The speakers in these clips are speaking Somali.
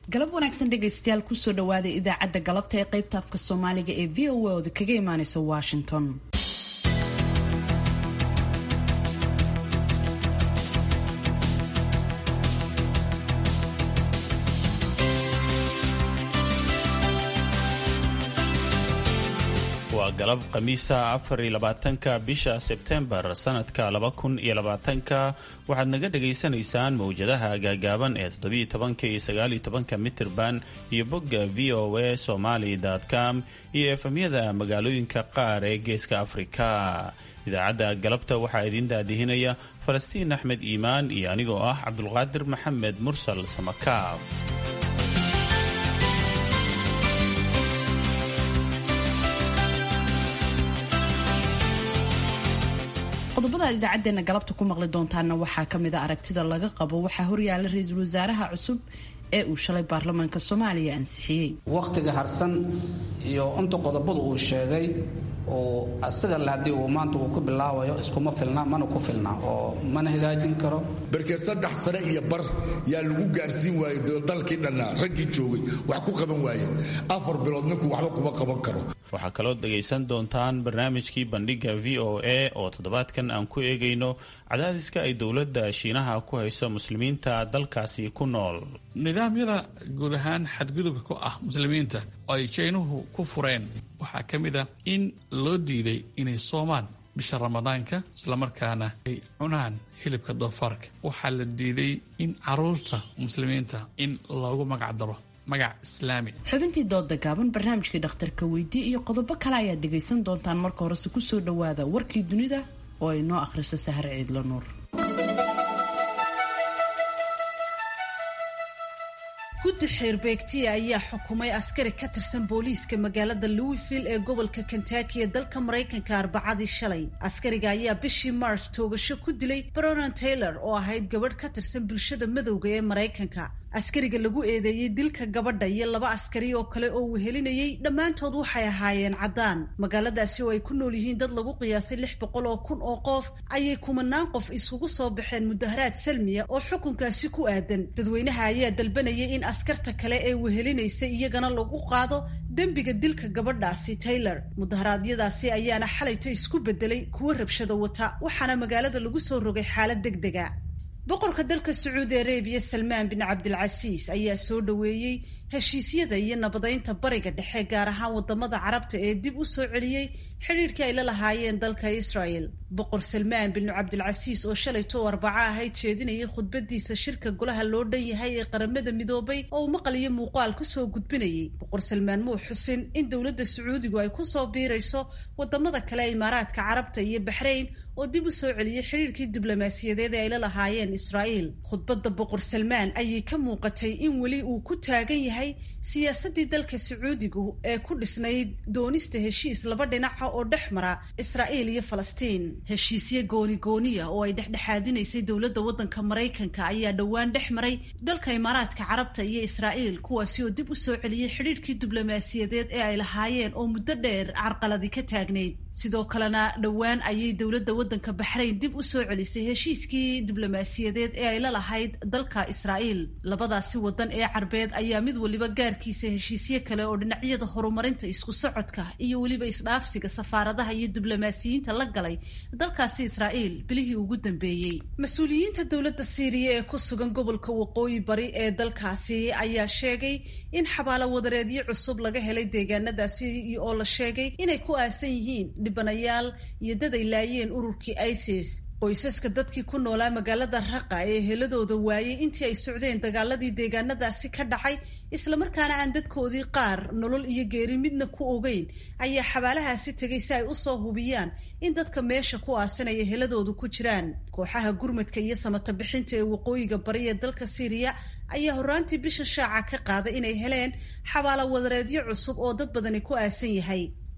galab wanaagsan dhegaystayaal kusoo dhawaada idaacadda galabta ee qaybta afka soomaaliga ee v o a ooda kaga imaaneysa washington waa galab khamiisa afar iyo labaatanka bisha sebtembar sanadka laba kun iyo labaatanka waxaad naga dhagaysanaysaan mowjadaha gaagaaban ee toddobiyo tobanka iyo sagaaliyo tobanka mitirban iyo bogga v o a somaly com iyo efemyada magaalooyinka qaar ee geeska afrika idaacadda galabta waxaa idiin daadihinaya falastiin axmed iimaan iyo anigoo ah cabdulqaadir maxamed mursal samakaab qodobada aad idaacadeena galabta ku maqli doontaana waxaa kamid a aragtida laga qabo waxaa horyaala ra-iisul wasaaraha cusub ee uu shalay baarlamaanka soomaaliya ansixiyey wakhtiga harsan iyo inta qodobadu uu sheegay oo asaga le haddii uu maanta uu ku bilaabayo iskuma filna mana ku filna oo mana hagaajin karo barkeed saddex sane iyo bar yaa lagu gaarsiin waayey dalkii dhannaa raggii joogay wax ku qaban waayeen afar bilood ninkuu waxba kuma qaban karo waxaa kaloo dhegaysan doontaan barnaamijkii bandhiga v o a oo toddobaadkan aan ku eegayno cadaadiska ay dowladda shiinaha ku hayso muslimiinta dalkaasi ku nool nidaamyada guud ahaan xadgudubka ku ah muslimiinta oo ay jaynuhu ku fureen waxaa ka mid ah in loo diiday inay soomaan bisha ramadaanka islamarkaana ay cunaan hilibka doofaarka waxaa la diiday in caruurta muslimiinta in loogu magac daro magac islaami xubintii dooda gaaban barnaamijkii dhakhtarka weydii iyo qodobo kale ayaad dhegaysan doontaan marka horese kusoo dhawaada warkii dunida oo ay noo akhriso sahar ciidlo nuur guddi xeerbeegtiya ayaa xukumay askari ka tirsan booliiska magaalada louisville ee gobolka kentucky ee dalka maraykanka arbacadii shalay askariga ayaa bishii march toogasho ku dilay bronan taylor oo ahayd gabadh ka tirsan bulshada madowga ee maraykanka askariga lagu eedeeyey dilka gabadha iyo laba askari oo kale oo wehelinayey dhammaantood waxay ahaayeen caddaan magaaladaasi oo ay ku nool yihiin dad lagu qiyaasay lix boqol oo kun oo qof ayay kumanaan qof isugu soo baxeen mudaharaad salmiya oo xukunkaasi ku aadan dadweynaha ayaa dalbanayay in askarta kale ee wehelinaysa iyagana lagu qaado dembiga dilka gabadhaasi taylor mudaharaadyadaasi ayaana xalayto isku bedelay kuwo rabshada wata waxaana magaalada lagu soo rogay xaalad deg dega boqorka dalka sacuudi arabiya salmaan bin cabdilcasiis ayaa soo dhoweeyey heshiisyada iyo nabadeynta bariga dhexe gaar ahaan wadamada carabta ee dib u soo celiyey xidhiirkii ay la lahaayeen dalka israel boqor salmaan bin cabdilcasiis oo shalayto arbaco ahayd jeedinayay khudbadiisa shirka golaha loo dhan yahay ee qaramada midoobay oo uu maqal iyo muuqaal kusoo gudbinayay boqor salmaan muu xusin in dowladda sacuudigu ay kusoo biirayso wadamada kale imaaraadka carabta iyo baxrayn oo dib u soo celiyey xidhiirkii diblomaasiyadeed ee ay la lahaayeen israel khudbadda boqor salmaan ayay ka muuqatay in weli uu ku taagan yahay siyaasadii dalka sacuudigu ee ku dhisnayd doonista heshiis laba dhinaca oo dhex mara israa'iil iyo falastiin heshiisye gooni-gooniya oo ay dhexdhexaadinaysay dowladda waddanka maraykanka ayaa dhowaan dhex maray dalka imaaraadka carabta iyo israa'iil kuwaasi oo dib u soo celiyey xidhiirkii diblomaasiyadeed ee ay lahaayeen oo muddo dheer carqaladi ka taagnayd sidoo kalena dhowaan ayay dowladda waddanka baxrayn dib u soo celisay heshiiskii diblomaasiyadeed ee ay la lahayd dalka israa'iil labadaasi waddan ee carbeed ayaa mid waliba gaarkiisa heshiisye kale oo dhinacyada horumarinta isku socodka iyo weliba isdhaafsiga safaaradaha iyo diblomaasiyiinta la galay dalkaasi israa'iil bilihii ugu dambeeyey mas-uuliyiinta dowladda siiriya ee ku sugan gobolka waqooyi bari ee dalkaasi ayaa sheegay in xabaalo wadareedyo cusub laga helay deegaanadaasi oo la sheegay inay ku aasan yihiin dhibanayaal iyo dad ay laayeen ururkii isis qoysaska dadkii ku noolaa magaalada raqa ee heladooda waayey intii ay socdeen dagaaladii deegaanadaasi ka dhacay islamarkaana aan dadkoodii qaar nolol iyo geeri midna ku ogeyn ayaa xabaalahaasi tegay si ay usoo hubiyaan in dadka meesha ku aasanaya heladoodu ku jiraan kooxaha gurmadka iyo samata bixinta ee waqooyiga bari ee dalka siiriya ayaa horaantii bisha shaaca ka qaaday inay heleen xabaalo wadareedyo cusub oo dad badani ku aasan yahay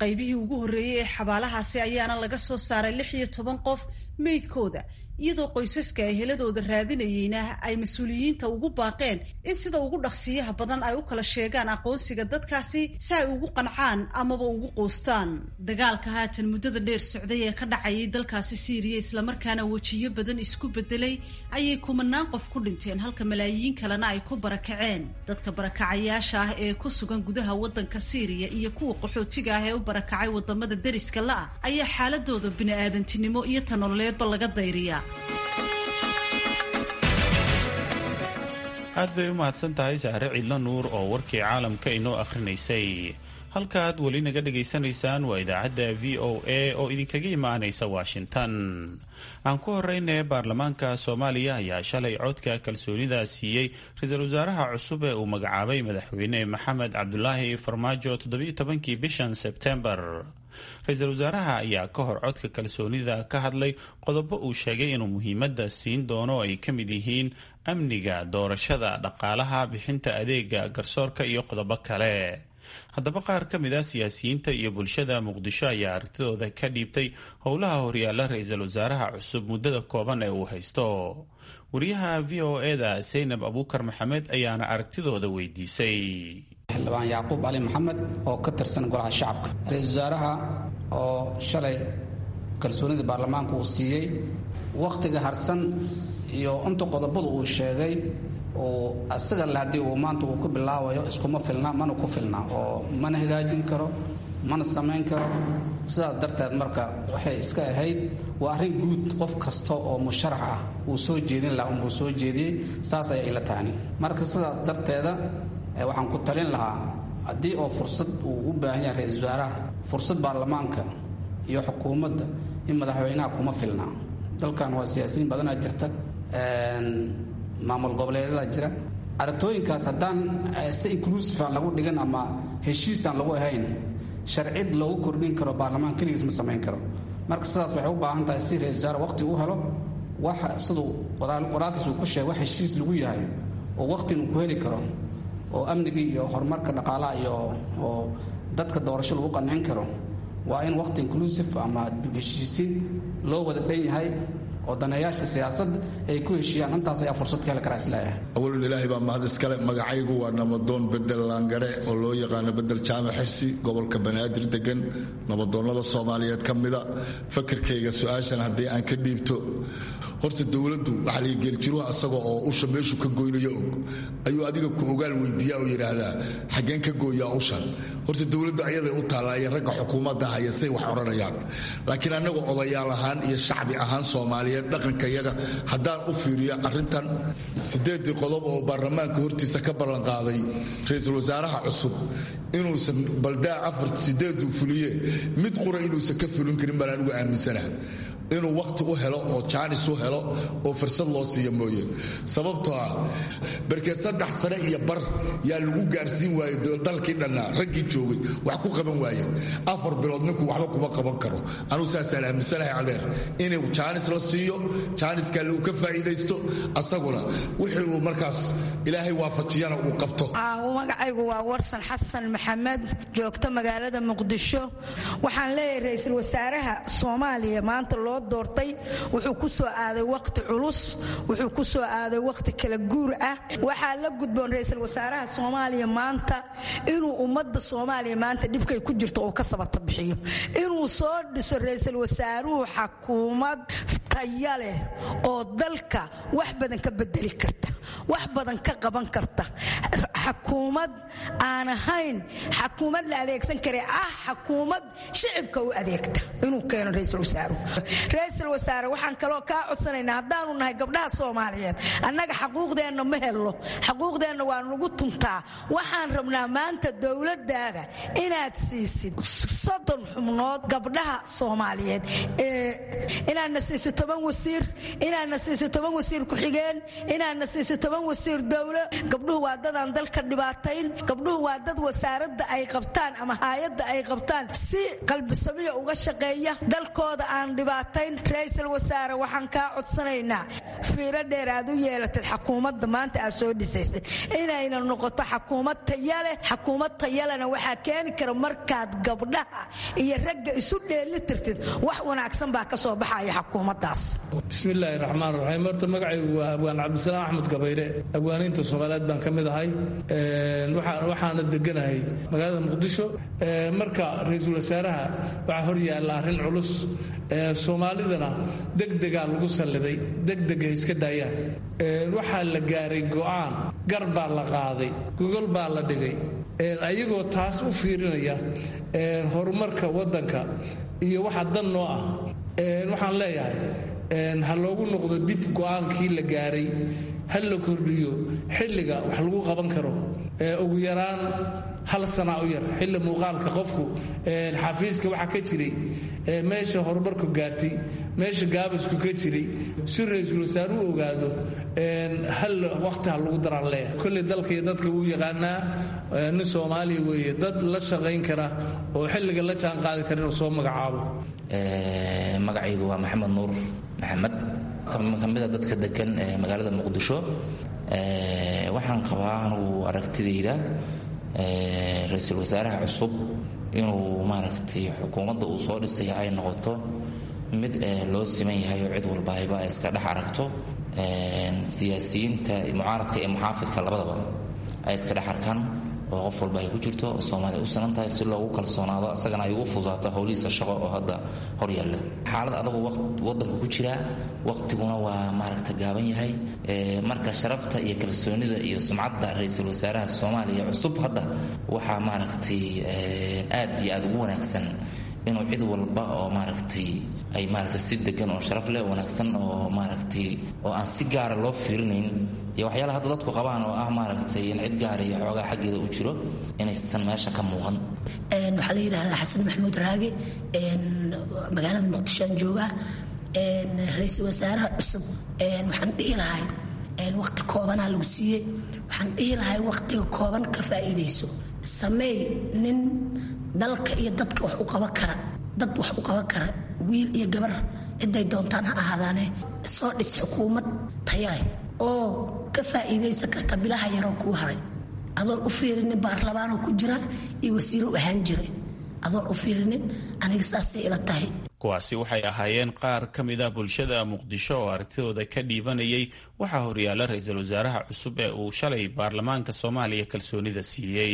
qaybihii ugu horreeyey ee xabaalahaasi ayaana laga soo saaray lix iyo toban qof meydkooda iyadoo qoysaska ay heladooda raadinayeyna ay mas-uuliyiinta ugu baaqeen in sida ugu dhaqsiyaha badan ay u kala sheegaan aqoonsiga dadkaasi si ay ugu qancaan amaba ugu quustaan dagaalka haatan muddada dheer socday ee ka dhacayay dalkaasi siiriya islamarkaana wejiyo badan isku bedelay ayay kumanaan qof ku dhinteen halka malaayiin kalena ay ku barakaceen dadka barakacayaasha ah ee ku sugan gudaha waddanka siiriya iyo kuwa qaxootiga ah ee u barakacay wadamada deriska la-ah ayaa xaaladooda bini-aadantinimo iyo tanololeedba laga dayriyaa aad bay u mahadsan tahay sahre cidlo nuur oo warkii caalamka inoo akhrinaysay halkaaad weli naga dhegaysanaysaan waa idaacadda v o a oo idinkaga imaanaysa washington aan ku horeyne baarlamaanka soomaaliya ayaa shalay codka kalsoonida siiyey ra-iisul wasaaraha cusub ee uu magacaabay madaxweyne maxamed cabdulaahi farmaajo toddobiyo tobankii bishan sebtembar ra-iisul wasaaraha ayaa ka hor codka kalsoonida ka hadlay qodobo uu sheegay inuu muhiimadda siin doono ay ka mid yihiin amniga doorashada dhaqaalaha bixinta adeega garsoorka iyo qodobo kale haddaba qaar ka mid ah siyaasiyiinta iyo bulshada muqdisho ayaa aragtidooda ka dhiibtay howlaha horyaala ra-iisul wasaaraha cusub muddada kooban ee uu haysto wariyaha v o e-da saynab abuukar maxamed ayaana aragtidooda weydiisay xildhibaan yacquub cali maxamed oo ka tirsan golaha shacabka ra-iisul wasaaraha oo shalay kalsoonida baarlamaanka uu siiyey wakhtiga harsan iyo inta qodobadu uu sheegay uu asaga le haddii uu maanta uu ku bilaabayo iskuma filna mana ku filna oo mana hagaajin karo mana samayn karo sidaas darteed marka waxay iska ahayd waa arrin guud qof kasta oo musharax ah uu soo jeedin laha unbuu soo jeediyey saas ayay ila tahani marka sidaas darteeda waxaan ku talin lahaa haddii oo fursad uu u baahan yahay ra-iisul wasaaraha fursad baarlamaanka iyo xukuumadda in madaxweynaha kuma filna dalkan waa siyaasiyiin badanaa jirta maamul goboleedyada jira aragtooyinkaas haddaan si inclusive aan lagu dhigan ama heshiisaan lagu ahayn sharcid loogu kordhin karo baarlamaan keligiis ma samayn karo marka sidaas waxay u baahan tahay si ra-isul wasaare waqti u helo wax siduu qoraalkiis uu ku sheegay wax heshiis lagu yahay oo waqtin uu ku heli karo oo amnigii iyo horumarka dhaqaalaha iyo oo dadka doorasho lagu qancin karo waa in waqti inclusive ama heshiisiin loo wada dhan yahay oo daneeyaasha siyaasadda ay ku heshiiyaan intaas ayaa fursad ka heli karaa isleeyahay awalun ilaahay baa mahad iskale magacaygu waa namadoon bedel laangare oo loo yaqaano bedel jaamac xirsi gobolka banaadir degan nabadoonnada soomaaliyeed ka mida fakirkayga su-aashan haddii aan ka dhiibto horta dowladdu waxaa laga geeljiruha asaga oo usha meeshu ka goynayo og ayuu adiga ku ogaal weydiiyaa oo yidhaahdaa xaggeen ka gooyaa ushan horta dowladdu ayaday u taallaaye ragga xukuumadda haya say wax odhanayaan laakiin annaga odayaal ahaan iyo shacbi ahaan soomaaliyeed dhaqankayaga haddaan u fiiriyo arrintan siddeeddii qodob oo baarlamaanka hortiisa ka ballanqaaday ra-iisul wasaaraha cusub inuusan baldaa afar sideeduu fuliye mid qura inuusan ka fulin karin baan anigu aaminsana inuu wakhti u helo oo jaanis u helo oo fursad loo siiya mooye sababtoo ah barkeed saddex sane iyo bar yaa lagu gaarsiin waaye dalkii dhannaa raggii joogay wax ku qaban waaye afar bilood ninku waxba kuma qaban karo anugu saasaan aaminsanahay adeer inuu jaanis la siiyo jaaniska uu ka faa'iidaysto asaguna wixii uu markaas ilaahay waafajiyana uu qabto magacaygu waa warsan xasan maxamed joogta magaalada muqdisho waxaan leeyahay ra-iisul wasaaraha soomaaliya maanta loo doortay wuxuu ku soo aaday waqti culus wuxuu ku soo aaday waqti kala guur ah waxaa la gudboon ra-iisul wasaaraha soomaaliya maanta inuu ummadda soomaaliya maanta dhibkay ku jirto uu ka sabata bixiyo inuu soo dhiso ra-iisul wasaaruhu xakuumad taya leh oo dalka wax badan ka bedeli karta wax badan ka qaban karta xakuumad aan ahayn xakuumad la adeegsan kare ah xakuumad shicibka u adeegta inuu keeno ra-iisul wasaaruhu ra-iisul wasaare waxaan kaloo kaa codsanaynaa haddaanu nahay gabdhaha soomaaliyeed annaga xaquuqdeenna ma helno xaquuqdeenna waa nagu tuntaa waxaan rabnaa maanta dowladdaada inaad siisid soddon xubnood gabdhaha soomaaliyeed inaadna siisid toban wasiir inaadna siisid toban wasiir ku-xigeen inaadna siisid toban wasiir dowlo gabdhuhu waa dadaan dalka dalka dhibaatayn gabdhuhu waa dad wasaaradda ay qabtaan ama haayadda ay qabtaan si qalbisamiya uga shaqeeya dalkooda aan dhibaatayn ra-iisul wasaare waxaan kaa codsanaynaa fiiro dheer aad u yeelatad xakuumadda maanta aad soo dhisaysay inayna noqoto xakuumad tayaleh xakuumad tayalena waxaa keeni kara markaad gabdhaha iyo ragga isu dheeli tirtid wax wanaagsan baa ka soo baxaya xakuumaddaas bismillaahi raxmaan raxiim horta magacaygu waa abwaan cabdisalaam axmed gabayre abwaaniinta soomaaliyeed baan ka mid ahay waxaana deganahay magaalada muqdisho marka ra-iisul wasaaraha waxaa hor yaalla arrin culus soomaalidana degdegaa lagu salliday degdega iska daayaan waxaa la gaaray go'aan gar baa la qaaday gogol baa la dhigay ayagoo taas u fiirinaya horumarka waddanka iyo waxa dan noo ah waxaan leeyahay ha loogu noqdo dib go'aankii la gaaray ha la kordhiyo xilliga wax lagu qaban karo ugu yaraan hal sana u yar xilli muuqaalka qofku xafiiska waxa ka jiray meesha horumarku gaartay meesha gaabasku ka jiray si ra-iisul wasaare u ogaado hal waqti ha lagu daraan leeyahay kolley dalka iyo dadka wuu yaqaanaa nin soomaaliya weeye dad la shaqayn kara oo xilliga la jaan qaadi kara inuu soo magacaabo magacaygu waa maxamed nuur maxamed kamida dadka degan ee magaalada muqdisho waxaan qabaa anugu aragtidayda ra-iisul wasaaraha cusub inuu maaragtay xukuumadda uu soo dhisaya ay noqoto mid loo siman yahay oo cid walba ayba ay iska dhex aragto siyaasiyiinta mucaaradka iyo muxaafidka labadaba ay iska dhex arkaan oo qof walba ay ku jirto oo soomaaliya u sanan tahay si loogu kalsoonaado asagana ay ugu fududaato howlihiisa shaqo oo hadda hor yaalla xaalad adagu wadanka ku jira waqtiguna waa maaragta gaaban yahay marka sharafta iyo kalsoonida iyo sumcadda ra-iisul wasaaraha soomaaliya cusub hadda waxaa maaragtay aad iyo aad ugu wanaagsan inuu cid walba oo maaragtay ay maaragtay si degan oo sharaf leh wanaagsan oo maaragtay oo aan si gaara loo fiirinayn iyo waxyaalaha hadda dadku qabaan oo ah maaragtay in cid gaara iyo xoogaa xaggeeda u jiro inaysan meesha ka muuqan waxaa la yidhahdaa xasan maxamuud raage magaalada muqdishoan joogaa ra-iisul wasaaraha cusub waxaan dhihi lahay waqti koobanaa lagu siiyey waxaan dhihi lahay waqtiga kooban ka faa'iidayso sameey nin dalka iyo dadka wax u qaban kara dad wax u qaban kara wiil iyo gabar ciday doontaan ha ahaadaane soo dhis xukuumad tayaleh oo ka faa'iidaysan karta bilaha yaroo kuu haray adoon u fiirinin baarlamaanoo ku jira iyo wasiiro u ahaan jira adoon u fiirinin aniga saasay ila tahay kuwaasi waxay ahaayeen qaar ka mid ah bulshada muqdisho oo aragtidooda ka dhiibanayay waxaa horyaala ra-iisul wasaaraha cusub ee uu shalay baarlamaanka soomaaliya kalsoonida siiyey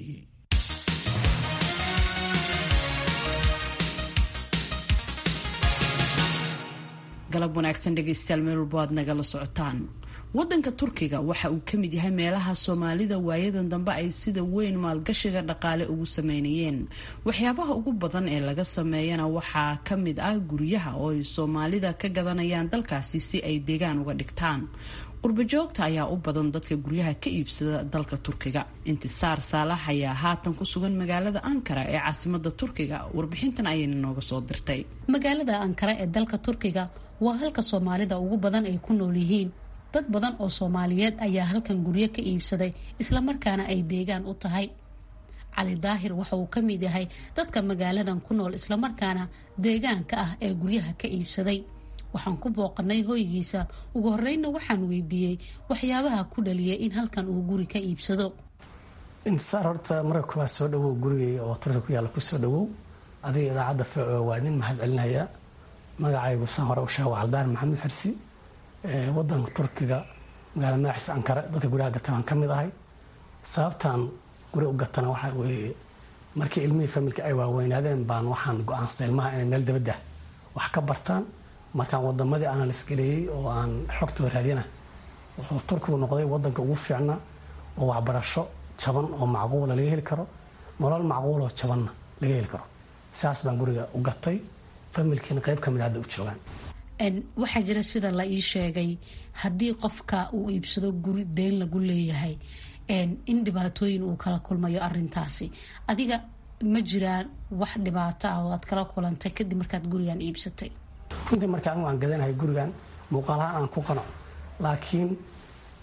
galab wanaagsan dhegaystayaal meel walbo aad nagala socotaan wadanka turkiga waxa uu ka mid yahay meelaha soomaalida waayadan dambe ay sida weyn maalgashiga dhaqaale ugu sameynayeen waxyaabaha ugu badan ee laga sameeyana waxaa ka mid ah guryaha oo ay soomaalida ka gadanayaan dalkaasi si ay deegaan uga dhigtaan qurbajoogta ayaa u badan dadka guryaha ka iibsada dalka turkiga intisaar saalax ayaa haatan ku sugan magaalada ankara ee caasimada turkiga warbixintan ayayna nooga soo dirtay magaalada ankara ee dalka turkiga waa halka soomaalida ugu badan ay ku nool yihiin dad badan oo soomaaliyeed ayaa halkan guryo ka iibsaday islamarkaana ay deegaan u tahay cali daahir waxa uu ka mid yahay dadka magaaladan ku nool islamarkaana deegaanka ah ee guryaha ka iibsaday waxaan ku booqanay hoygiisa ugu horreynna waxaan weydiiyey waxyaabaha ku dhaliyay in halkan uu guri ka iibsado intisaar horta marka kuwaa soo dhawow gurigay oo turka ku yaalla kusoo dhawow adiga idaacadda v o waa nin mahad celinaya magacaygu san hore u sheega waa caldaan maxamed xirsi wadanka turkiga magaala madaxiisa ankara dadka guryaha gatan aan ka mid ahay sababtaan guri u gatana waxaa weeye markii ilmihii familka ay waaweynaadeen baan waxaan go-aansay ilmaha inay meel dabadda wax ka bartaan markaan wadamadii analis galeeyey oo aan xogtoo raadina wuxuu turkigu noqday wadanka ugu fiicna oo waxbarasho jaban oo macquula laga heli karo nolol macquuloo jabanna laga heli karo saas baan guriga u gatay familkiina qayb ka mid hadda u joogaan waxaa jira sida la ii sheegay haddii qofka uu iibsado guri deyn lagu leeyahay in dhibaatooyin uu kala kulmayo arintaasi adiga ma jiraan wax dhibaato ah oo aad kala kulantay kadib markaad gurigan iibsatay runtii marka anigu aan gadanahay gurigan muuqaalahaan aan ku qanaco laakiin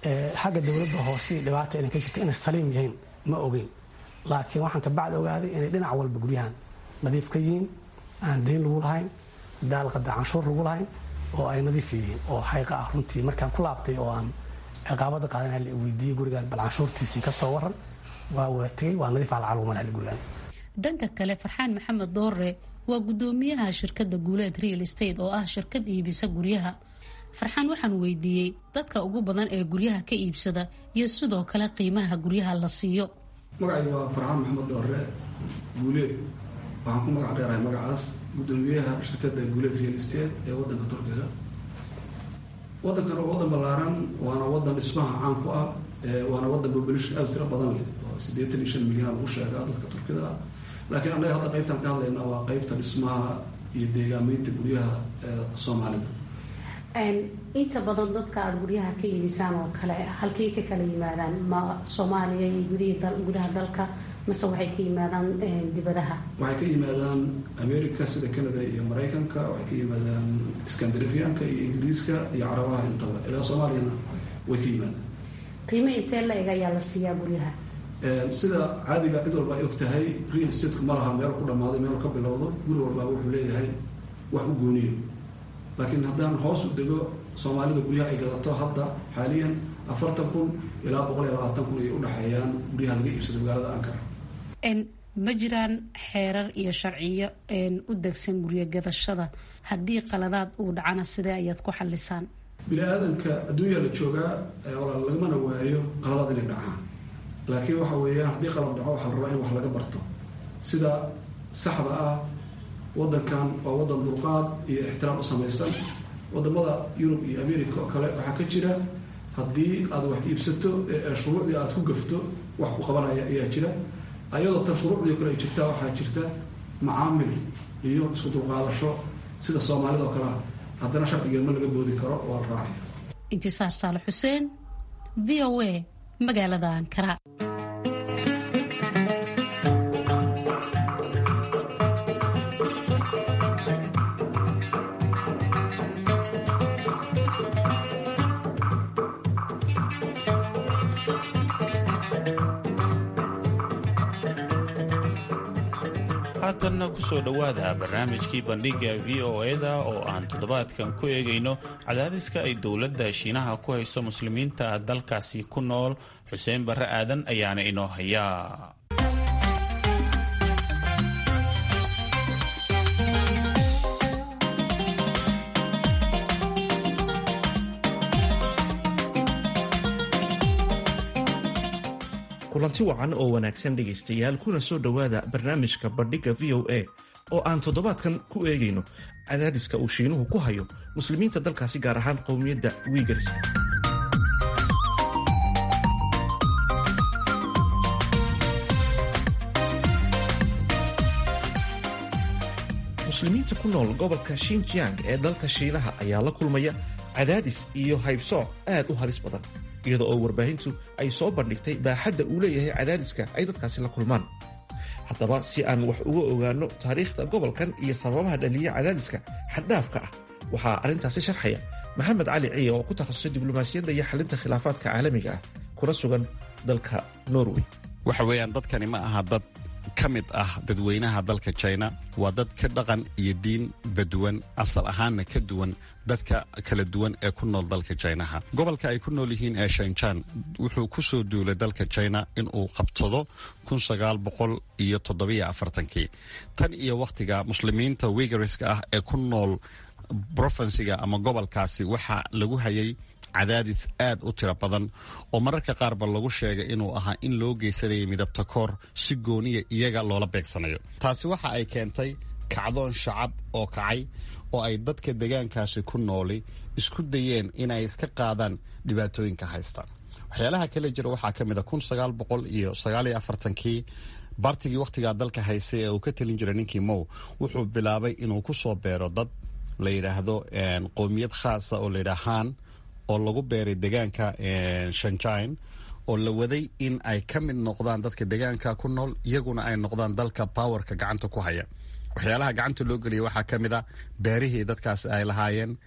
xagga dowladda hoose dhibaata inay ka jirta inay saliim yihiin ma ogeyn laakiin waxaan kabacdi ogaaday inay dhinac walba guryahan nadiif ka yihiin aan dayn lagu lahayn daalqada canshuur lagu lahayn oo ay nadiif yihiin oo xayqa ah runtii markaan ku laabtay oo aan ciqaabada qaadan la weydiiyey gurigaan bal canshuurtiisii ka soo waran waa waa tegey waa nadiif alcalwuman gurigaan dhanka kale farxaan maxamed doore waa gudoomiyaha shirkadda guuleed real estate oo ah shirkad iibisa guryaha farxaan waxaan weydiiyey dadka ugu badan ee guryaha ka iibsada iyo sidoo kale qiimaha guryaha la siiyo magacaygu waa farxaan maxamed doore guuleed waxaan ku magac dheerahay magacaas gudoomiyaha shirkadda guuleed real estate ee wadanka turkiga wadankan waa wadan ballaaran waana wadan dhismaha caan ku ah waana wadan population aad u tiro badan leh oo siddeetan iyo shan milyan lagu sheegaa dadka turkida ah laakiin annaga hadda qaybtaan ka hadlaynaa waa qaybta dhismaha iyo deegaameynta guryaha soomaalida inta badan dadka aada guryaha ka iibisaan oo kale halkay ka kala yimaadaan ma soomaaliya iyo gudaha dalka mase waxay ka yimaadaan dibadaha waxay ka yimaadaan america sida canada iyo maraykanka waxay ka yimaadaan scandinavianka iyo ingiriiska iyo carabaha intaba ilaa soomaaliyana way ka yimaadaan qiimo intee la eg ayaa la siiyaa guryaha sida caadiga cid walba ay og tahay real estateku ma laha meel ku dhammaaday meel ka bilowdo guri walbaa wuxuu leeyahay wax u gooniyo laakiin haddaan hoos u dego soomaalida guryaha ay gadato hadda xaaliyan afartan kun ilaa boqol iyo labaatan kun ayay udhexeeyaan guryaha laga iibsado magaalada ankara ma jiraan xeerar iyo sharciyo u degsan guryo gadashada haddii qaladaad uu dhacana sidee ayaad ku xalisaan bini aadamka adduunya la joogaa lagamana waayo qaladaad inay dhacaan laakiin waxa weeyaan haddii qalad dhaco waxaa la rabaa in wax laga barto sida saxda ah wadankan waa wadan dulqaad iyo ixtiraam u samaysan wadamada yurub iyo america oo kale waxaa ka jira haddii aad wax iibsato shuruucdii aad ku gafto wax ku qabanaya ayaa jira ayadoo tan shuruucdii o kale ay jirtaa waxaa jirta macaamil iyo isku dulqaadasho sida soomaalida oo kalea haddana sharcigeed ma laga boodi karo waa la raacaya intisaar saale xuseen v o a magaalada ankara haatanna ku soo dhowaada barnaamijkii bandhigga v o e-da oo aan toddobaadkan ku eegayno cadaadiska ay dowladda shiinaha ku hayso muslimiinta dalkaasi ku nool xuseen barre aadan ayaana inoo hayaa kulanti wacan oo wanaagsan dhegaystayaal kuna soo dhowaada barnaamijka bandhigga v o a oo aan toddobaadkan ku eegayno cadaadiska uu shiinuhu ku hayo muslimiinta dalkaasi gaar ahaan qowmiyadda wiigars muslimiinta ku nool gobolka shinjiang ee dalka shiinaha ayaa la kulmaya cadaadis iyo haybsooc aad u halis badan iyada oo warbaahintu ay soo bandhigtay baaxadda uu leeyahay cadaadiska ay dadkaasi la kulmaan haddaba si aan wax uga ogaanno taariikhda gobolkan iyo sababaha dhaliya cadaadiska xaddhaafka ah waxaa arrintaasi sharxaya maxamed cali ciya oo ku takhasusay diblomaasiyadda iyo xalinta khilaafaadka caalamiga ah kuna sugan dalka norway waxa weeyaan dadkani ma aha dad ka mid ah dadweynaha dalka china waa dad ka dhaqan iyo diin baduwan asal ahaanna ka duwan dadka kala duwan ee ku nool dalka jinaha gobolka ay ku nool yihiin ee shanjan wuxuu ku soo duulay dalka china inuu qabsado iyo toddobaafartankii tan iyo wakhtiga muslimiinta wigariska ah ee ku nool brofensiga ama gobolkaasi waxaa lagu hayay cadaadis aad u tiro badan oo mararka qaarba lagu sheegay inuu ahaa in loo geysanayay midabta koor si gooniya iyaga loola beegsanayo taasi waxa ay keentay kacdoon shacab oo kacay oo ay dadka degaankaasi ku nooli isku dayeen inay iska qaadaan dhibaatooyinka haysta waxyaalaha kale jira waxaa ka mid a iyo kii bartigii wakhtigaa dalka haystay ee uu ka talin jiray ninkii mow wuxuu bilaabay inuu ku soo beero dad la yidhaahdo qowmiyad khaasa oo layidhaha han oo lagu beeray degaanka shanjine oo la waday in ay ka mid noqdaan dadka degaanka ku nool iyaguna ay noqdaan dalka powerka gacanta ku haya waxyaalaha gacanta loo geliya waxaa ka mid a beerihii dadkaasi ay lahaayeen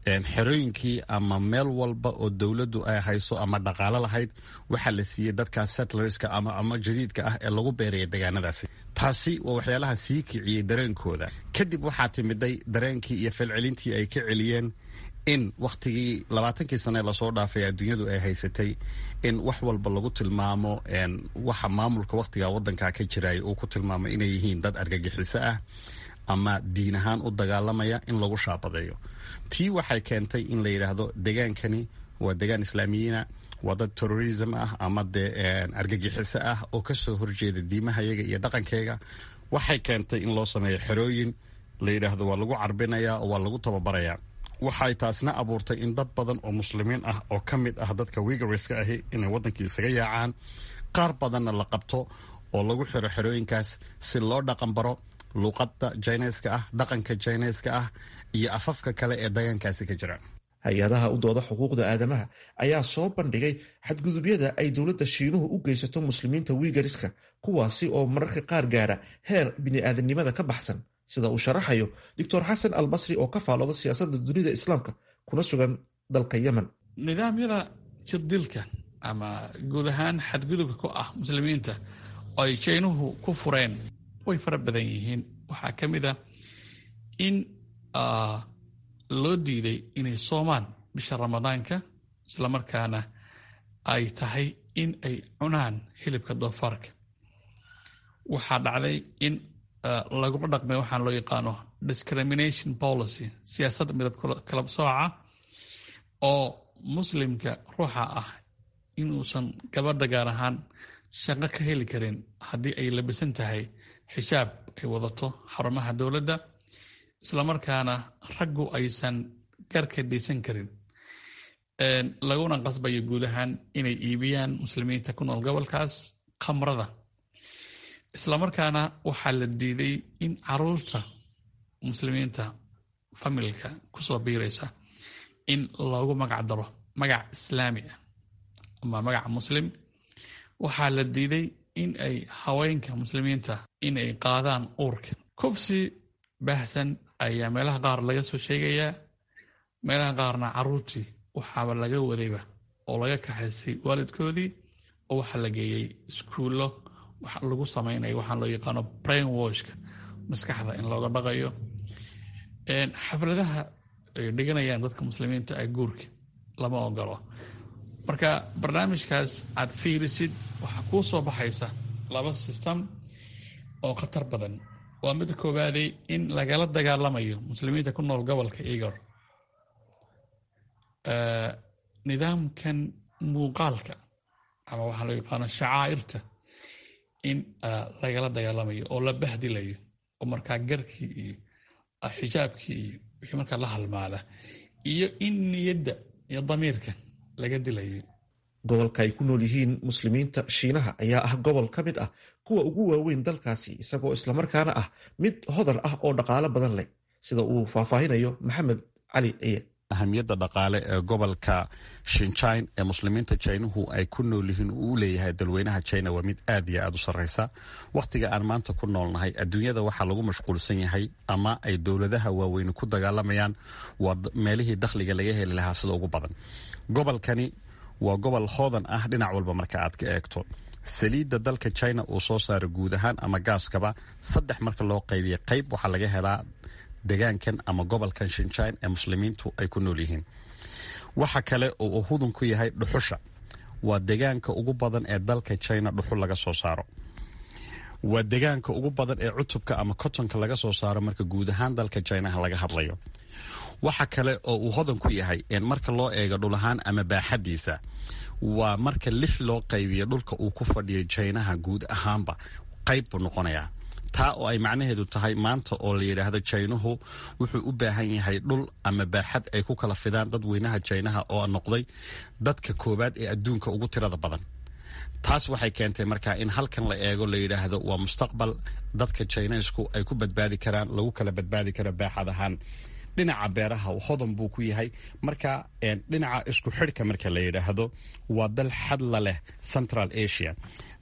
xerooyinkii ama meel walba oo dowladdu ay hayso ama dhaqaalo lahayd waxaa la siiyey dadka settlerska ama ama jadiidka ah ee lagu beeraya deegaanadaasi taasi waa waxyaalaha sii kiciyey dareenkooda kadib waxaa timiday dareenkii iyo falcelintii ay ka celiyeen in wakhtigii labaatankii sane lasoo dhaafay adduunyadu ay haysatay in wax walba lagu tilmaamo waxa maamulka wakhtiga wadanka ka jiraya uu ku tilmaamo inay yihiin dad argagixiso ah ama diin ahaan u dagaalamaya in lagu shaabadeeyo tii waxay keentay in la yidhaahdo degaankani waa degaan islaamiyiina waa dad terrorism ah ama dee argagixiso ah oo kasoo horjeeda diimahayaga iyo dhaqankeyga waxay keentay in loo sameeyo xerooyin la yidhaahdo waa lagu carbinaya oo waa lagu tababarayaa waxay taasna abuurtay in dad badan oo muslimiin ah oo ka mid ah dadka wigarska ahi inay wadankii isaga yaacaan qaar badanna la qabto oo lagu xiro xerooyinkaas si loo dhaqan baro luuqada jineska ah dhaqanka jineska ah iyo afafka kale ee deegaankaasi ka jira hay-adaha u dooda xuquuqda aadamaha ayaa soo bandhigay xadgudubyada ay dowladda shiinuhu u geysato muslimiinta wiigariska kuwaasi oo mararka qaar gaara heer bini'aadanimada ka baxsan sida uu sharaxayo doctor xasan al basri oo ka faalooda siyaasadda dunida islaamka kuna sugan dalka yemen nidaamyada jirdilka ama guud ahaan xadgudubka ku ah muslimiinta oo ay jaynuhu ku fureen way fara badan yihiin waxaa ka mid a in loo diiday inay soomaan bisha ramadaanka islamarkaana ay tahay in ay cunaan hilibka doofaarka waxaa dhacday in lagula dhaqmay waxaan loo yaqaano discrimination policy siyaasadda midab kala sooca oo muslimka ruuxa ah inuusan gabadha gaar ahaan shaqo ka heli karin haddii ay labisan tahay xijaab ay wadato xarumaha dowladda islamarkaana raggu aysan garka dhaysan karin laguna qasbayo guud ahaan inay iibiyaan muslimiinta ku nool gobolkaas khamrada islamarkaana waxaa la diiday in caruurta muslimiinta familka kusoo biiraysa in loogu magac daro magac islaami ah ama magac muslim waxaa la diiday in ay haweenka muslimiinta in ay qaadaan uurka kufsi baahsan ayaa meelaha qaar laga soo sheegayaa meelaha qaarna caruurtii waxaaba laga wadayba oo laga kaxaysay waalidkoodii oo waxaa la geeyey iskuullo wax lagu samaynayo waxaan loo yaqaano brain washka maskaxda in looga dhaqayo xafladaha ay dhiganayaan dadka muslimiinta ee guurka lama ogolo marka barnaamijkaas aad fiirisid waxaa kuu soo baxaysa laba system oo khatar badan waa mid koowaadey in lagala dagaalamayo muslimiinta ku nool gobolka igor nidaamkan muuqaalka ama waxaa loo yaqaano shacaa'irta in lagala dagaalamayo oo la bahdilayo oo markaa garkii iyo xijaabkii iyo wixii markaa la halmaala iyo in niyadda iyo damiirka laga dilayo gobolka ay ku nool yihiin muslimiinta shiinaha ayaa ah gobol ka mid ah kuwa ugu waaweyn dalkaasi isagoo islamarkaana ah mid hodan ah oo dhaqaalo badan leh sida uu faahfaahinayo maxamed cali ciye ahamiyadda dhaqaale ee gobolka shinjine ee muslimiinta jinuhu ay ku nool yihiin uu u leeyahay dalweynaha jina waa mid aad iyo aad u sarreysa wakhtiga aan maanta ku noolnahay adduunyada waxaa lagu mashquulsan yahay ama ay dowladaha waaweyni ku dagaalamayaan waa meelihii dakhliga laga heli lahaa sida ugu badan gobolkani waa gobol hoodan ah dhinac walba marka aad ka eegto saliidda dalka china uu soo saaro guud ahaan ama gaaskaba saddex marka loo qaybiya qayb waxaa laga helaa degaankan ama gobolkan shinjine ee muslimiintu ay ku nool yihiin waxa kale oo uu hudun ku yahay dhuxusha waa degaanka ugu badan ee dalka china dhuxul laga soo saaro waa degaanka ugu badan ee cutubka ama kotonka laga soo saaro marka guud ahaan dalka jinaha laga hadlayo waxa kale oo uu hodan ku yahay marka loo eego dhul ahaan ama baaxadiisa waa marka lix loo qaybiyo dhulka uu ku fadhiyo jinaha guud ahaanba qayb buu noqonayaa taa oo ay macnaheedu tahay maanta oo la yidhaahdo jaynuhu wuxuu u baahan yahay dhul ama baaxad ay ku kala fidaan dadweynaha jaynaha oo noqday dadka koowaad ee adduunka ugu tirada badan taas waxay keentay markaa in halkan la eego la yidhaahdo waa mustaqbal dadka jaynaysku ay ku badbaadi karaan lagu kala badbaadi karo baaxad ahaan dhinaca beeraha hodan buu ku yahay marka dhinaca isku xidhka marka la yidhaahdo waa dal xadla leh central asia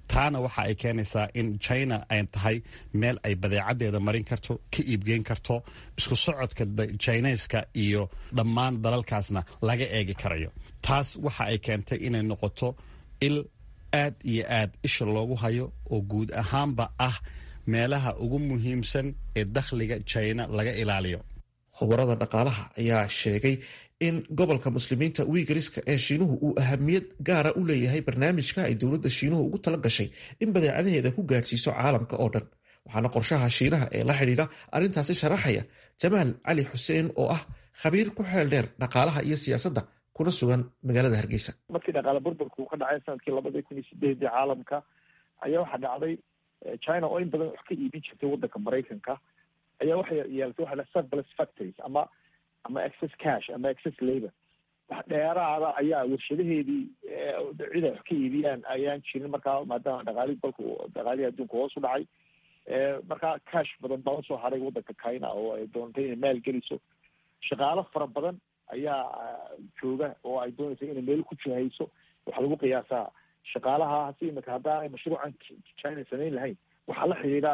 taana waxa ay keenaysaa in china ay tahay meel ay badeecadeeda marin karto ka iibgeyn karto isku socodka chineska iyo dhammaan dalalkaasna laga eegi karayo taas waxa ay keentay inay noqoto il aad iyo aad isha loogu hayo oo guud ahaanba ah meelaha ugu muhiimsan ee dakhliga china laga ilaaliyo khubarada dhaqaalaha ayaa sheegay in gobolka muslimiinta wiigariska ee shiinuhu uu ahamiyad gaara u leeyahay barnaamijka ay dowladda shiinuhu ugu tala gashay in badeecadaheeda ku gaadhsiiso caalamka oo dhan waxaana qorshaha shiinaha ee la xidhiidha arrintaasi sharaxaya jamaal cali xuseen oo ah khabiir ku xeel dheer dhaqaalaha iyo siyaasadda kuna sugan magaalada hargeysa markii dhaqaale burburka uu ka dhacay sanadkii labadii kun iyo sideedii caalamka ayaa waxaa dhacday china oo in badan wax ka iibin jirtay waddanka maraykanka ayaa waxay yeelatay waxa la surplus factories ama ama excess cash ama excess labor wax dheeraada ayaa warshadaheedii cid ay wax ka iibiyaan ayaan jirin markaa maadaama dhaqaalii dalka dhaqaalihii adduunka hoos u dhacay markaa cash badan baa usoo haray waddanka china oo ay doontay inay maal geliso shaqaalo fara badan ayaa jooga oo ay doonaysa inay meel ku jihayso waxaa lagu qiyaasaa shaqaalahaasi imika haddaanay mashruucan china samayn lahayn waxaa la xidhiidha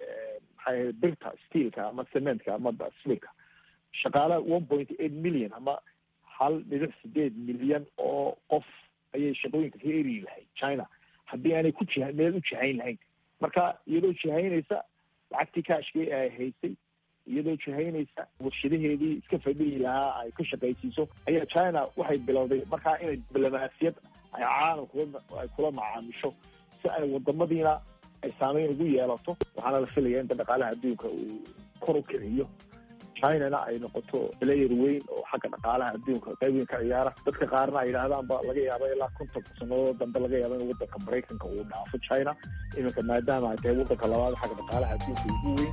maxay ahayd birta steelka ama cementka ama silika shaqaala one point eight million ama hal dhibic sideed milyan oo qof ayay shaqooyinka ka eriyi lahayd china haddii aanay ku jiha meel u jihayn lahayn marka iyadoo jihaynaysa lacagtii kaashkii ay haysay iyadoo jihaynaysa warshadaheedii iska fadhiyi lahaa ay ka shaqaysiiso ayaa china waxay bilowday markaa inay diblomaasiyad ay caalamkua ay kula macaamisho si ay wadamadiina ay saameyn ugu yeelato waxaana la filaya inta dhaqaalaha adduunka uu kor u kiciyo chinana ay noqoto player weyn oo xagga dhaqaalaha adduunka qayb weyn ka ciyaara dadka qaarna ay yidhahdaanba laga yaaba ilaa kontonka sanadood dambe laga yaaba in waddanka maraykanka uu dhaafo china iminka maadaama ay tahay waddanka labaad xagga dhaqaalaha adduunka ugu weyn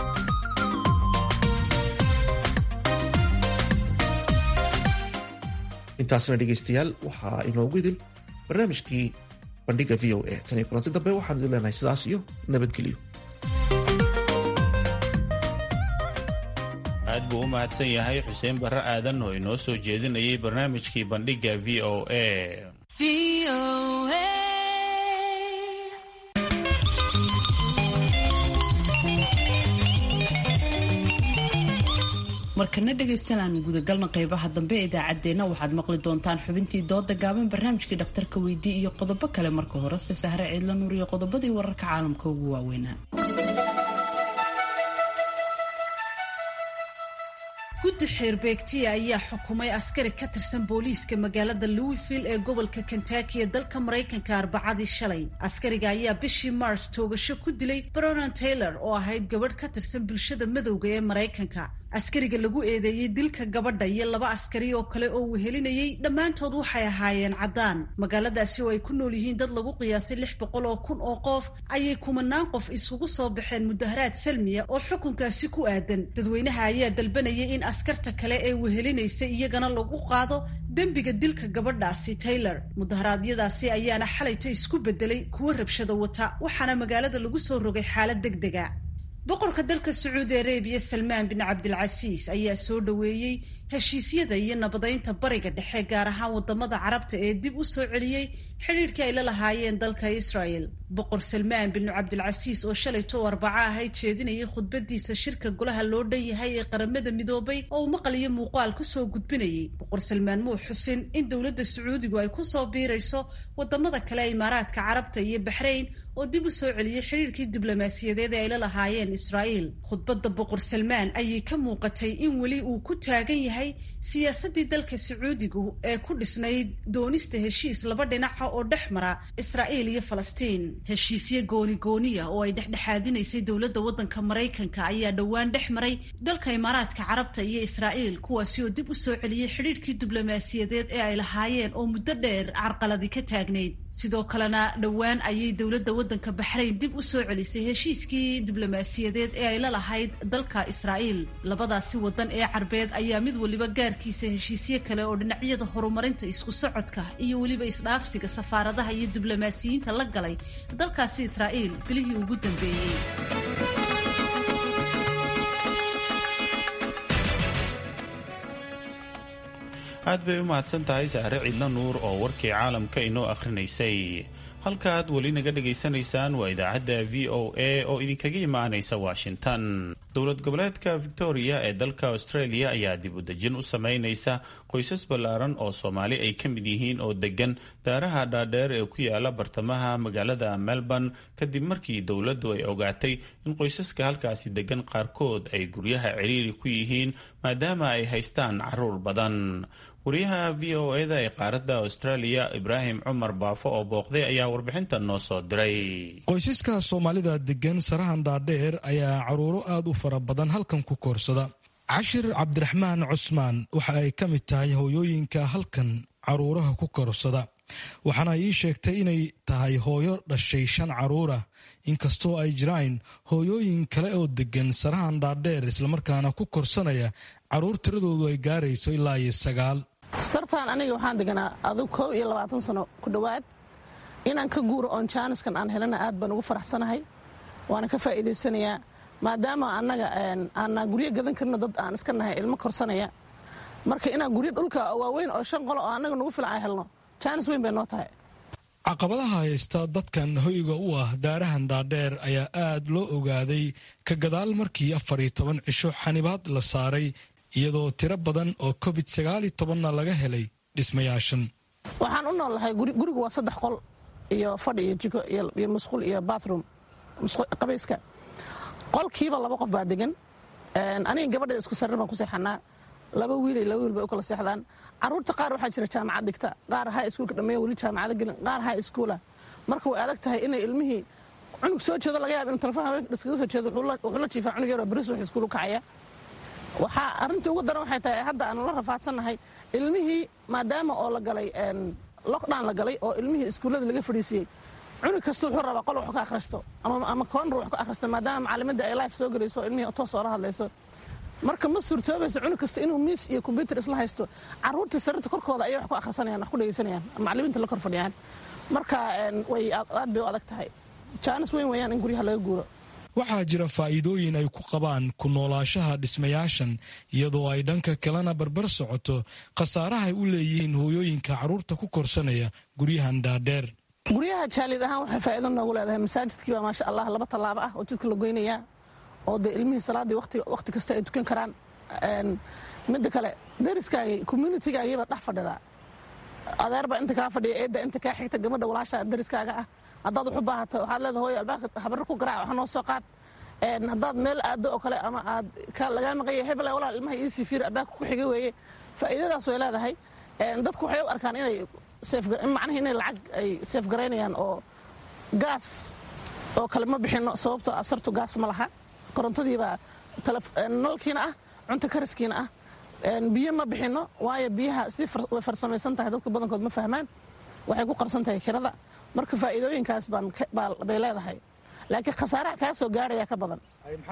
intaasna dhegaystayaal waxaa inoogu idil barnaamijkii bandhiga v o a tan iyo kulanti dambe waxaan idin leenahay sidaas iyo nabadgelyo aad buu u mahadsan yahay xuseen barre aadan oo inoo soo jeedinayay barnaamijkii bandhigga v o a markana dhegaystayaal aan gudagalna qeybaha dambe ee idaacaddeenna waxaad maqli doontaan xubintii dooda gaaban barnaamijkii dhakhtarka weydii iyo qodobo kale marka horese sahre ciidla nuur iyo qodobadii wararka caalamka ugu waaweynaa guddi xeerbeegtiya ayaa xukumay askari ka tirsan booliiska magaalada louisville ee gobolka kentucky ee dalka maraykanka arbacadii shalay askariga ayaa bishii march toogasho ku dilay bronan taylor oo ahayd gabadh ka tirsan bulshada madowga ee maraykanka askariga lagu eedeeyey dilka gabadha iyo laba askari oo kale oo wehelinayay dhammaantood waxay ahaayeen caddaan magaaladaasi oo ay ku nool yihiin dad lagu qiyaasay lix boqol oo kun oo qof ayay kumanaan qof isugu soo baxeen mudaharaad salmiya oo xukunkaasi ku aadan dadweynaha ayaa dalbanayay in askarta kale ee wehelinaysa iyagana lagu qaado dembiga dilka gabadhaasi taylor mudaharaadyadaasi ayaana xalayto isku bedelay kuwo rabshada wata waxaana magaalada lagu soo rogay xaalad deg dega boqorka dalka sacuudi arabiya salmaan bin cabdilcasiis ayaa soo dhoweeyey heshiisyada iyo nabadeynta bariga dhexe gaar ahaan wadamada carabta ee dib u soo celiyey xidhiidhkii ay la lahaayeen dalka israel boqor salmaan bin cabdilcasiis oo shalayto arbaco ahayd jeedinayay khudbadiisa shirka golaha loo dhan yahay ee qaramada midoobay oo uu maqal iyo muuqaal kusoo gudbinayay boqor salmaan muu xusin in dowladda sacuudigu ay kusoo biirayso wadamada kale imaaraadka carabta iyo baxrayn oo dib u soo celiyey xidhiirkii diblomaasiyadeed ee ay la lahaayeen israa'iil khudbadda boqor salmaan ayay ka muuqatay in weli uu ku taagan yahay siyaasaddii dalka sacuudigu ee ku dhisnayd doonista heshiis laba dhinaca oo dhex mara israa'iil iyo falastiin heshiisyo gooni-gooniya oo ay dhexdhexaadinaysay dowladda waddanka maraykanka ayaa dhowaan dhex maray dalka imaaraadka carabta iyo israa'iil kuwaasi oo dib u soo celiyey xidhiirkii diblomaasiyadeed ee ay lahaayeen oo muddo dheer carqaladi ka taagnayd sidoo kalena dhowaan ayay dowladda waddanka baxrayn dib u soo celisay heshiiskii diblomaasiyadeed ee ay la lahayd dalka israa'iil labadaasi waddan ee carbeed ayaa mid waliba gaarkiisa heshiisyo kale oo dhinacyada horumarinta isku socodka iyo weliba isdhaafsiga safaaradaha iyo diblomaasiyiinta la galay dalkaasi israa'iil bilihii ugu dambeeyey aad bay u mahadsan tahay sahre cidla nuur oo warkii caalamka inoo akhrinaysay halkaad weli naga dhegaysanaysaan waa idaacadda v o a oo idinkaga imaanaysa washington dowlad goboleedka victoria ee dalka australia ayaa dib u dejin u sameynaysa qoysas ballaaran oo soomaali ay ka mid yihiin oo degan daaraha dhaadheer ee ku yaala bartamaha magaalada melbourne kadib markii dowladdu ay ogaatay in qoysaska halkaasi degan qaarkood ay guryaha ciriiri ku yihiin maadaama ay haystaan caruur badan wariyaha v o eda ee qaaradda australia ibraahim cumar baafo oo booqday ayaa warbixintan noo soo diray qoysaska soomaalida degan sarahan dhaadheer ayaa caruuro aad u fara badan halkan ku koorsada cashir cabdiraxmaan cusmaan waxa ay ka mid tahay hooyooyinka halkan caruuraha ku koorsada waxaana ii sheegtay inay tahay hooyo dhashay shan caruurah inkastoo ay jiraan hooyooyin kale oo degan sarahan dhaadheer islamarkaana ku korsanaya caruur tiradoodu ay gaarayso ilaa iyo sagaal sartaan aniga waxaan deganaa adug kow iyo labaatan sano ku dhowaad inaan ka guuro oon jaaniskan aan helana aad baan ugu faraxsanahay waana ka faa'iidaysanayaa maadaama annaga aanaa guryo gadan karno dad aan iska nahay ilmo korsanaya marka inaan guryo dhulka waaweyn oo shan qolo oo annaga nagu filan aan helno jaanis weyn bay noo tahay caqabadaha haysta dadkan hoyga u ah daarahan dhaadheer ayaa aad loo ogaaday ka gadaal markii afar iyo toban cisho xanibaad la saaray iyadoo tiro badan oo covid sagaal iyo tobanna laga helay dhismayaashan waxaan u noolnahay gurigu waa saddex qol iyo fadhi iyo jiko iyo musqul iyo bathroom qabayska qolkiiba laba qof baa degan aniga gabadha isku sarir baan ku seexanaa laba wiil iyo laba wiil bay u kala seexdaan caruurta qaar waxaa jira jaamacad dhigta qaar ha iskuulka dhammeeya weli jaamacada gelin qaar ha iskuula marka way adag tahay inay ilmihii cunug soo jeedo laga yaaba inu telefon haweenka iskaga soo jeedo wuxuu la jiifaa cunug yaroo beris wax iskuul u kacaya waxaa arrintii ugu daran waxay tahay hadda aanu la rafaadsannahay ilmihii maadaama oo la galay lockdown la galay oo ilmihii iskuullada laga fadhiisiyey cunug kasta wuxuu rabaa qol wax ka akhristo ama koonr wax ka akhristo maadaama macalimadda ay life soo gelayso ilmihii toos oola hadlayso marka ma suurtoobayso cunug kasta inuu miis iyo kombyutar isla haysto caruurtii sarirta korkooda ayay wax ku akhrisanayaan wax ku dhegaysanayaan macalimiinta la kor fadhiyaan marka way aad bay u adag tahay jaanis weyn weeyaan in guryaha laga guuro waxaa jira faa'iidooyin ay ku qabaan ku noolaashaha dhismayaashan iyadoo ay dhanka kalena barbar socoto khasaarahay u leeyihiin hooyooyinka carruurta ku korsanaya guryahan dhaadheer guryaha jaalid ahaan waxay faa'iido noogu leedahay masaajidkii baa maasha allah laba tallaabo ah oo jidka la goynayaa oo dee ilmihii salaaddii wakhti kasta ay tukan karaan midda kale dariskaagii communitygaagiibaad dhex fadhidaa adeerbaa inta kaa fadhiya eedda inta kaa xigta gabadha walaasha dariskaaga ah haddaad wax u baahata waxaad leeda hooyo albaabka habarro ku garaac wax noo soo qaad haddaad meel aado oo kale ama aad lagaa maqanya hebel walaal ilmaha ii sifiir albaabka ku xiga weeye faa'iidadaas way leedahay dadku waxay u arkaan inay macnaha inay lacag ay seef garaynayaan oo gaas oo kale ma bixinno sababtoo asartu gaas ma laha korontadiibaa nalkiina ah cunto kariskiina ah biyo ma bixinno waayo biyaha si way farsamaysan tahay dadka badankood ma fahmaan waxay ku qarsan tahay kirada marka faa'iidooyinkaas bay leedahay laakiin khasaaraha kaa soo gaaraya ka badan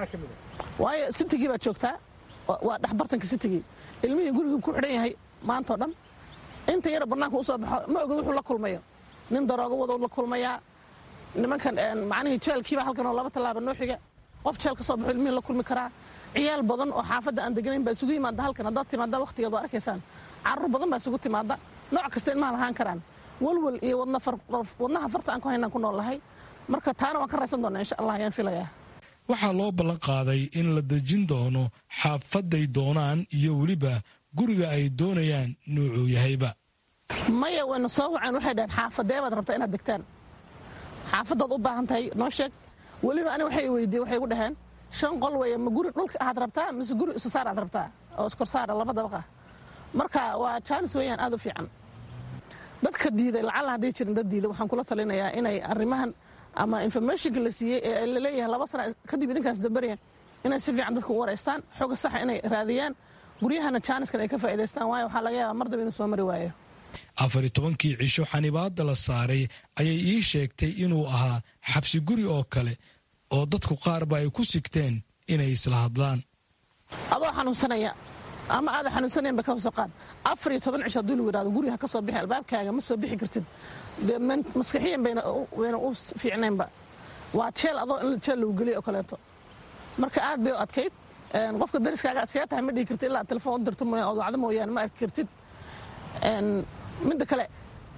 waayo sitigii baad joogtaa waa dhexbartanka sitigii ilmihii gurigii ku xidhan yahay maantao dhan inta yara bannaanka u soo baxo ma oga wuxuu la kulmayo nin daroogo wadow la kulmayaa nimankan macnihii jeelkiiba halkan oo laba tallaaba noo xiga qof jeel ka soo baxo ilmihii la kulmi karaa ciyaal badan oo xaafadda aan deganayn baa isugu yimaada halkan haddaad timaada wakhtigeed waa arkaysaan carruur badan baa isugu timaada nooc kasta ilmaha lahaan karaan walwal iyo wadnaha farta aan ku haynaan ku nool lahay marka taana waan ka raysan doonaa insha allah ayaan filayaa waxaa loo ballan qaaday in la dejin doono xaafaday doonaan iyo weliba guriga ay doonayaan nuucuu yahayba maya wayna soo waceen waxay dhaheen xaafadee baad rabtaa inaad degtaan xaafadaad u baahan tahay noo sheeg weliba ani waxay weydiiye waxay gu dhaheen shan qol weeye ma guri dhulka aad rabtaa mise guri isusaar aad rabtaa oo iskorsaara laba dabaq ah marka waa jaanis weeyaan aad u fiican dadka diiday lacalla hadday jirin dad diiday waxaan kula talinayaa inay arrimahan ama informationka la siiyey ee laleeyahay laba sana kadib idinkaas dambarya inay si fiican dadka u wareystaan xooga saxa inay raadiyaan guryahana jaaniskan ay ka faa'idaystaan waayo waxaa laga yaabaa mar daba inuu soo mari waayo afar iyo tobankii cisho xanibaadda la saaray ayay ii sheegtay inuu ahaa xabsi guri oo kale oo dadku qaarba ay ku sigteen inay isla hadlaan adoo xanuunsanaya ama aada xanuunsanaynba ka soo qaad afar iyo toban cisho haddii lagu yidhahdo guriga ha ka soo bixi albaabkaaga ma soo bixi kartid dee maskaxiyan bayna wayna u fiicnaynba waa jeel adoo in jeel lagu geliyo oo kaleeto marka aad bay u adkayd qofka dariskaaga see tahay ma dhihi kartid ilaa telefoon u dirto mooyaan oo dacdo mooyaane ma arki kartid midda kale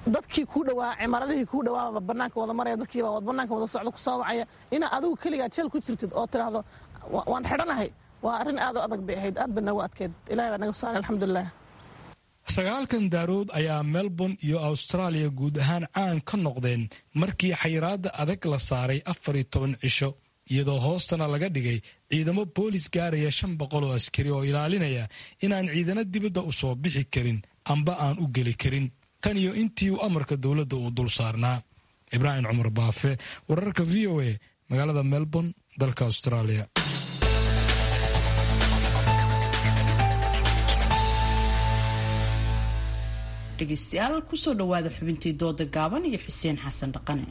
dadkii kuu dhawaa cimaaradihii kuu dhawaaba banaanka wada maraya dadkiiba banaanka wada socda ku soo wacaya inaa adigu keligaa jeel ku jirtid oo tidhaahdo waan xidhanahay waa arrin aad u adag bay ahayd aad ba nagu adkeyd ilahi baa naga saaray alxamdulilah sagaalkan daarood ayaa melbourne iyo austraaliya guud ahaan caan ka noqdeen markii xayiraadda adag la saaray afar iyo toban cisho iyadoo hoostana laga dhigay ciidamo boolis gaaraya shan boqol oo askari oo ilaalinaya inaan ciidano dibadda u soo bixi karin amba aan u geli karin tan iyo intii uu amarka dowladda uu dul saarnaa ibraahim cumar baafe wararka v o a magaalada melbourne dalka australia dhegeystayaal kusoo dhowaada xubintii dooda gaaban iyo xuseen xasan dhaqane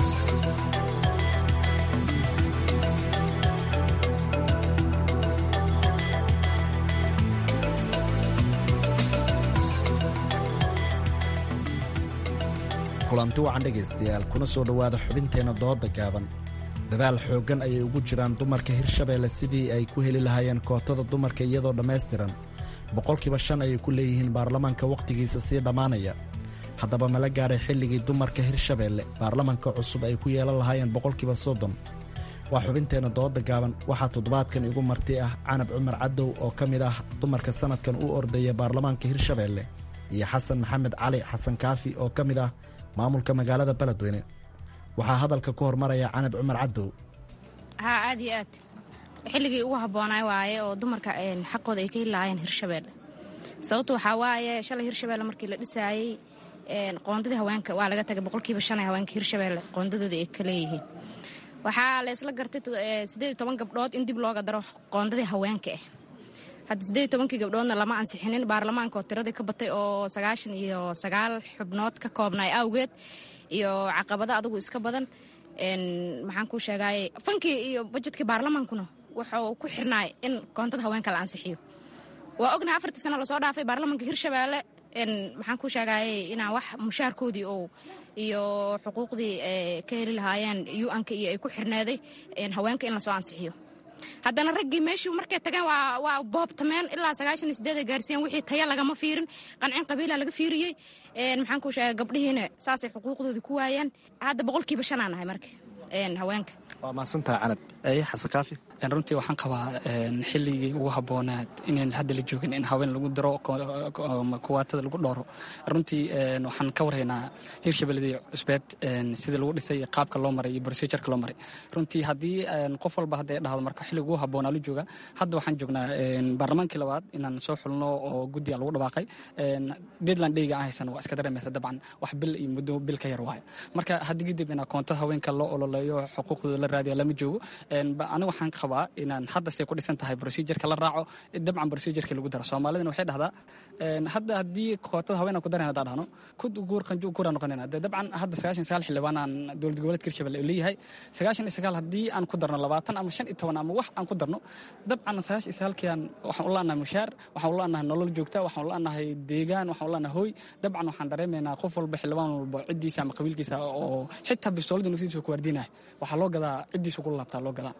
kulanti wacan dhegaystayaal kuna soo dhowaada xubinteenna dooda gaaban dadaal xooggan ayay ugu jiraan dumarka hirshabeelle sidii ay ku heli lahaayeen kootada dumarka iyadoo dhammaystiran boqolkiiba shan ayay ku leeyihiin baarlamaanka wakhtigiisa sii dhammaanaya haddaba mala gaadhay xilligii dumarka hirshabeelle baarlamanka cusub ay ku yeelan lahaayeen boqolkiiba soddon waa xubinteenna dooda gaaban waxaa toddobaadkan igu marti ah canab cumar cadow oo ka mid ah dumarka sannadkan u ordaya baarlamaanka hirshabeelle iyo xasan maxamed cali xasan kaafi oo ka mid ah maamulka magaalada beledweyne waxaa hadalka ku hormaraya canab cumar cadow haa aad iyo aad xilligii ugu habboonaa waaye oo dumarka xaqooda ay ka heli lahaayeen hirshabeelle sababtu waxaa waaye shalay hirshabeelle markii la dhisaayey qoondadii haweenka waa laga tagay boqolkiiba shan ee haweenka hirshabeelle qoondadooda ay ka leeyihiin waxaa la isla gartay siddeed iyo toban gabdhood in dib looga daro qoondadii haweenka ah hadda siddeed iyo tobankii gabdhoodna lama ansixinin baarlamaanka oo tiradii ka batay oo sagaashan iyo sagaal xubnood ka koobnay awgeed iyo caqabado adugu iska badan maxaan kuu sheegaaye fankii iyo bajetkii baarlamaankuna wuxuu ku xirnaay in koontada haweenka la ansixiyo waa ognahay afartii sano lasoo dhaafay baarlamaanka hirshabeelle maxaan kuu sheegaaye inaan wax mushaarkoodii oo iyo xuquuqdii ka heli lahaayeen u-anka iyo ay ku xirneeday haweenka in lasoo ansixiyo haddana raggii meeshii markay tageen waa boobtameen ilaa sagaashan iyo sideed ay gaarsiiyeen wixii taya lagama fiirin qancin qabiila laga fiiriyey maxaan kuu sheegay gabdhihiina saasay xuquuqdoodii ku waayeen hadda boqolkiiba shanaa nahay marka haweenka waa mahadsantaha canab eye xasan kaafi runtii waxaan qabaa xilligii ugu habboonaad inayn hadda la joogin in haween lagu daro kuwaatada lagu dhooro runtii waxaan ka warhaynaa hirshabeelladii cusbeed sidii lagu dhisay iyo qaabka loo maray iyo brosejarka loo maray runtii haddii qof walba hadday dhahdo marka xilliga ugu habboonaa la jooga hadda waxaan joognaa baarlamaankii labaad inaan soo xulno oo guddiga lagu dhawaaqay deadland dheyga aan haysan waa iska dareemaysa dabcan wax bil iyo muddo bil ka yar waayo marka haddii kadib inaa koontada haweenka loo ololeeyo xuquuqdooda la raadiya lama joogo aniga waxaan qabaa inaan hadda say ku dhisan tahay brosejarka la raaco dabcan brosejarka lagu daro soomaalidana waxay dhahdaa hadda haddii kootada haween aan ku daran haddaan dhahno kud guur qanju guura noqonayna de dabcan hadda sagaashan sagaal xildhibaan aan dowlad goboleedka hirshabelle uu leeyahay sagaashan iyo sagaal haddii aan ku darno labaatan ama shan iyo toban ama wax aan ku darno dabcan sagaashan iyo sagaalkiiaan waxaan u la'nahay mushaar waxaan u la'nahay nolol joogta waxaan u la'nahay deegaan waxaan u la'nahay hooy dabcan waxaan dareemaynaa qof walba xildhibaan walba ciddiisa ama qabiilkiisa oo xitaa bistooladii naftiisa ku waardiinaya waxaa loo gadaa ciddiisa ugu laabtaa loo gadaa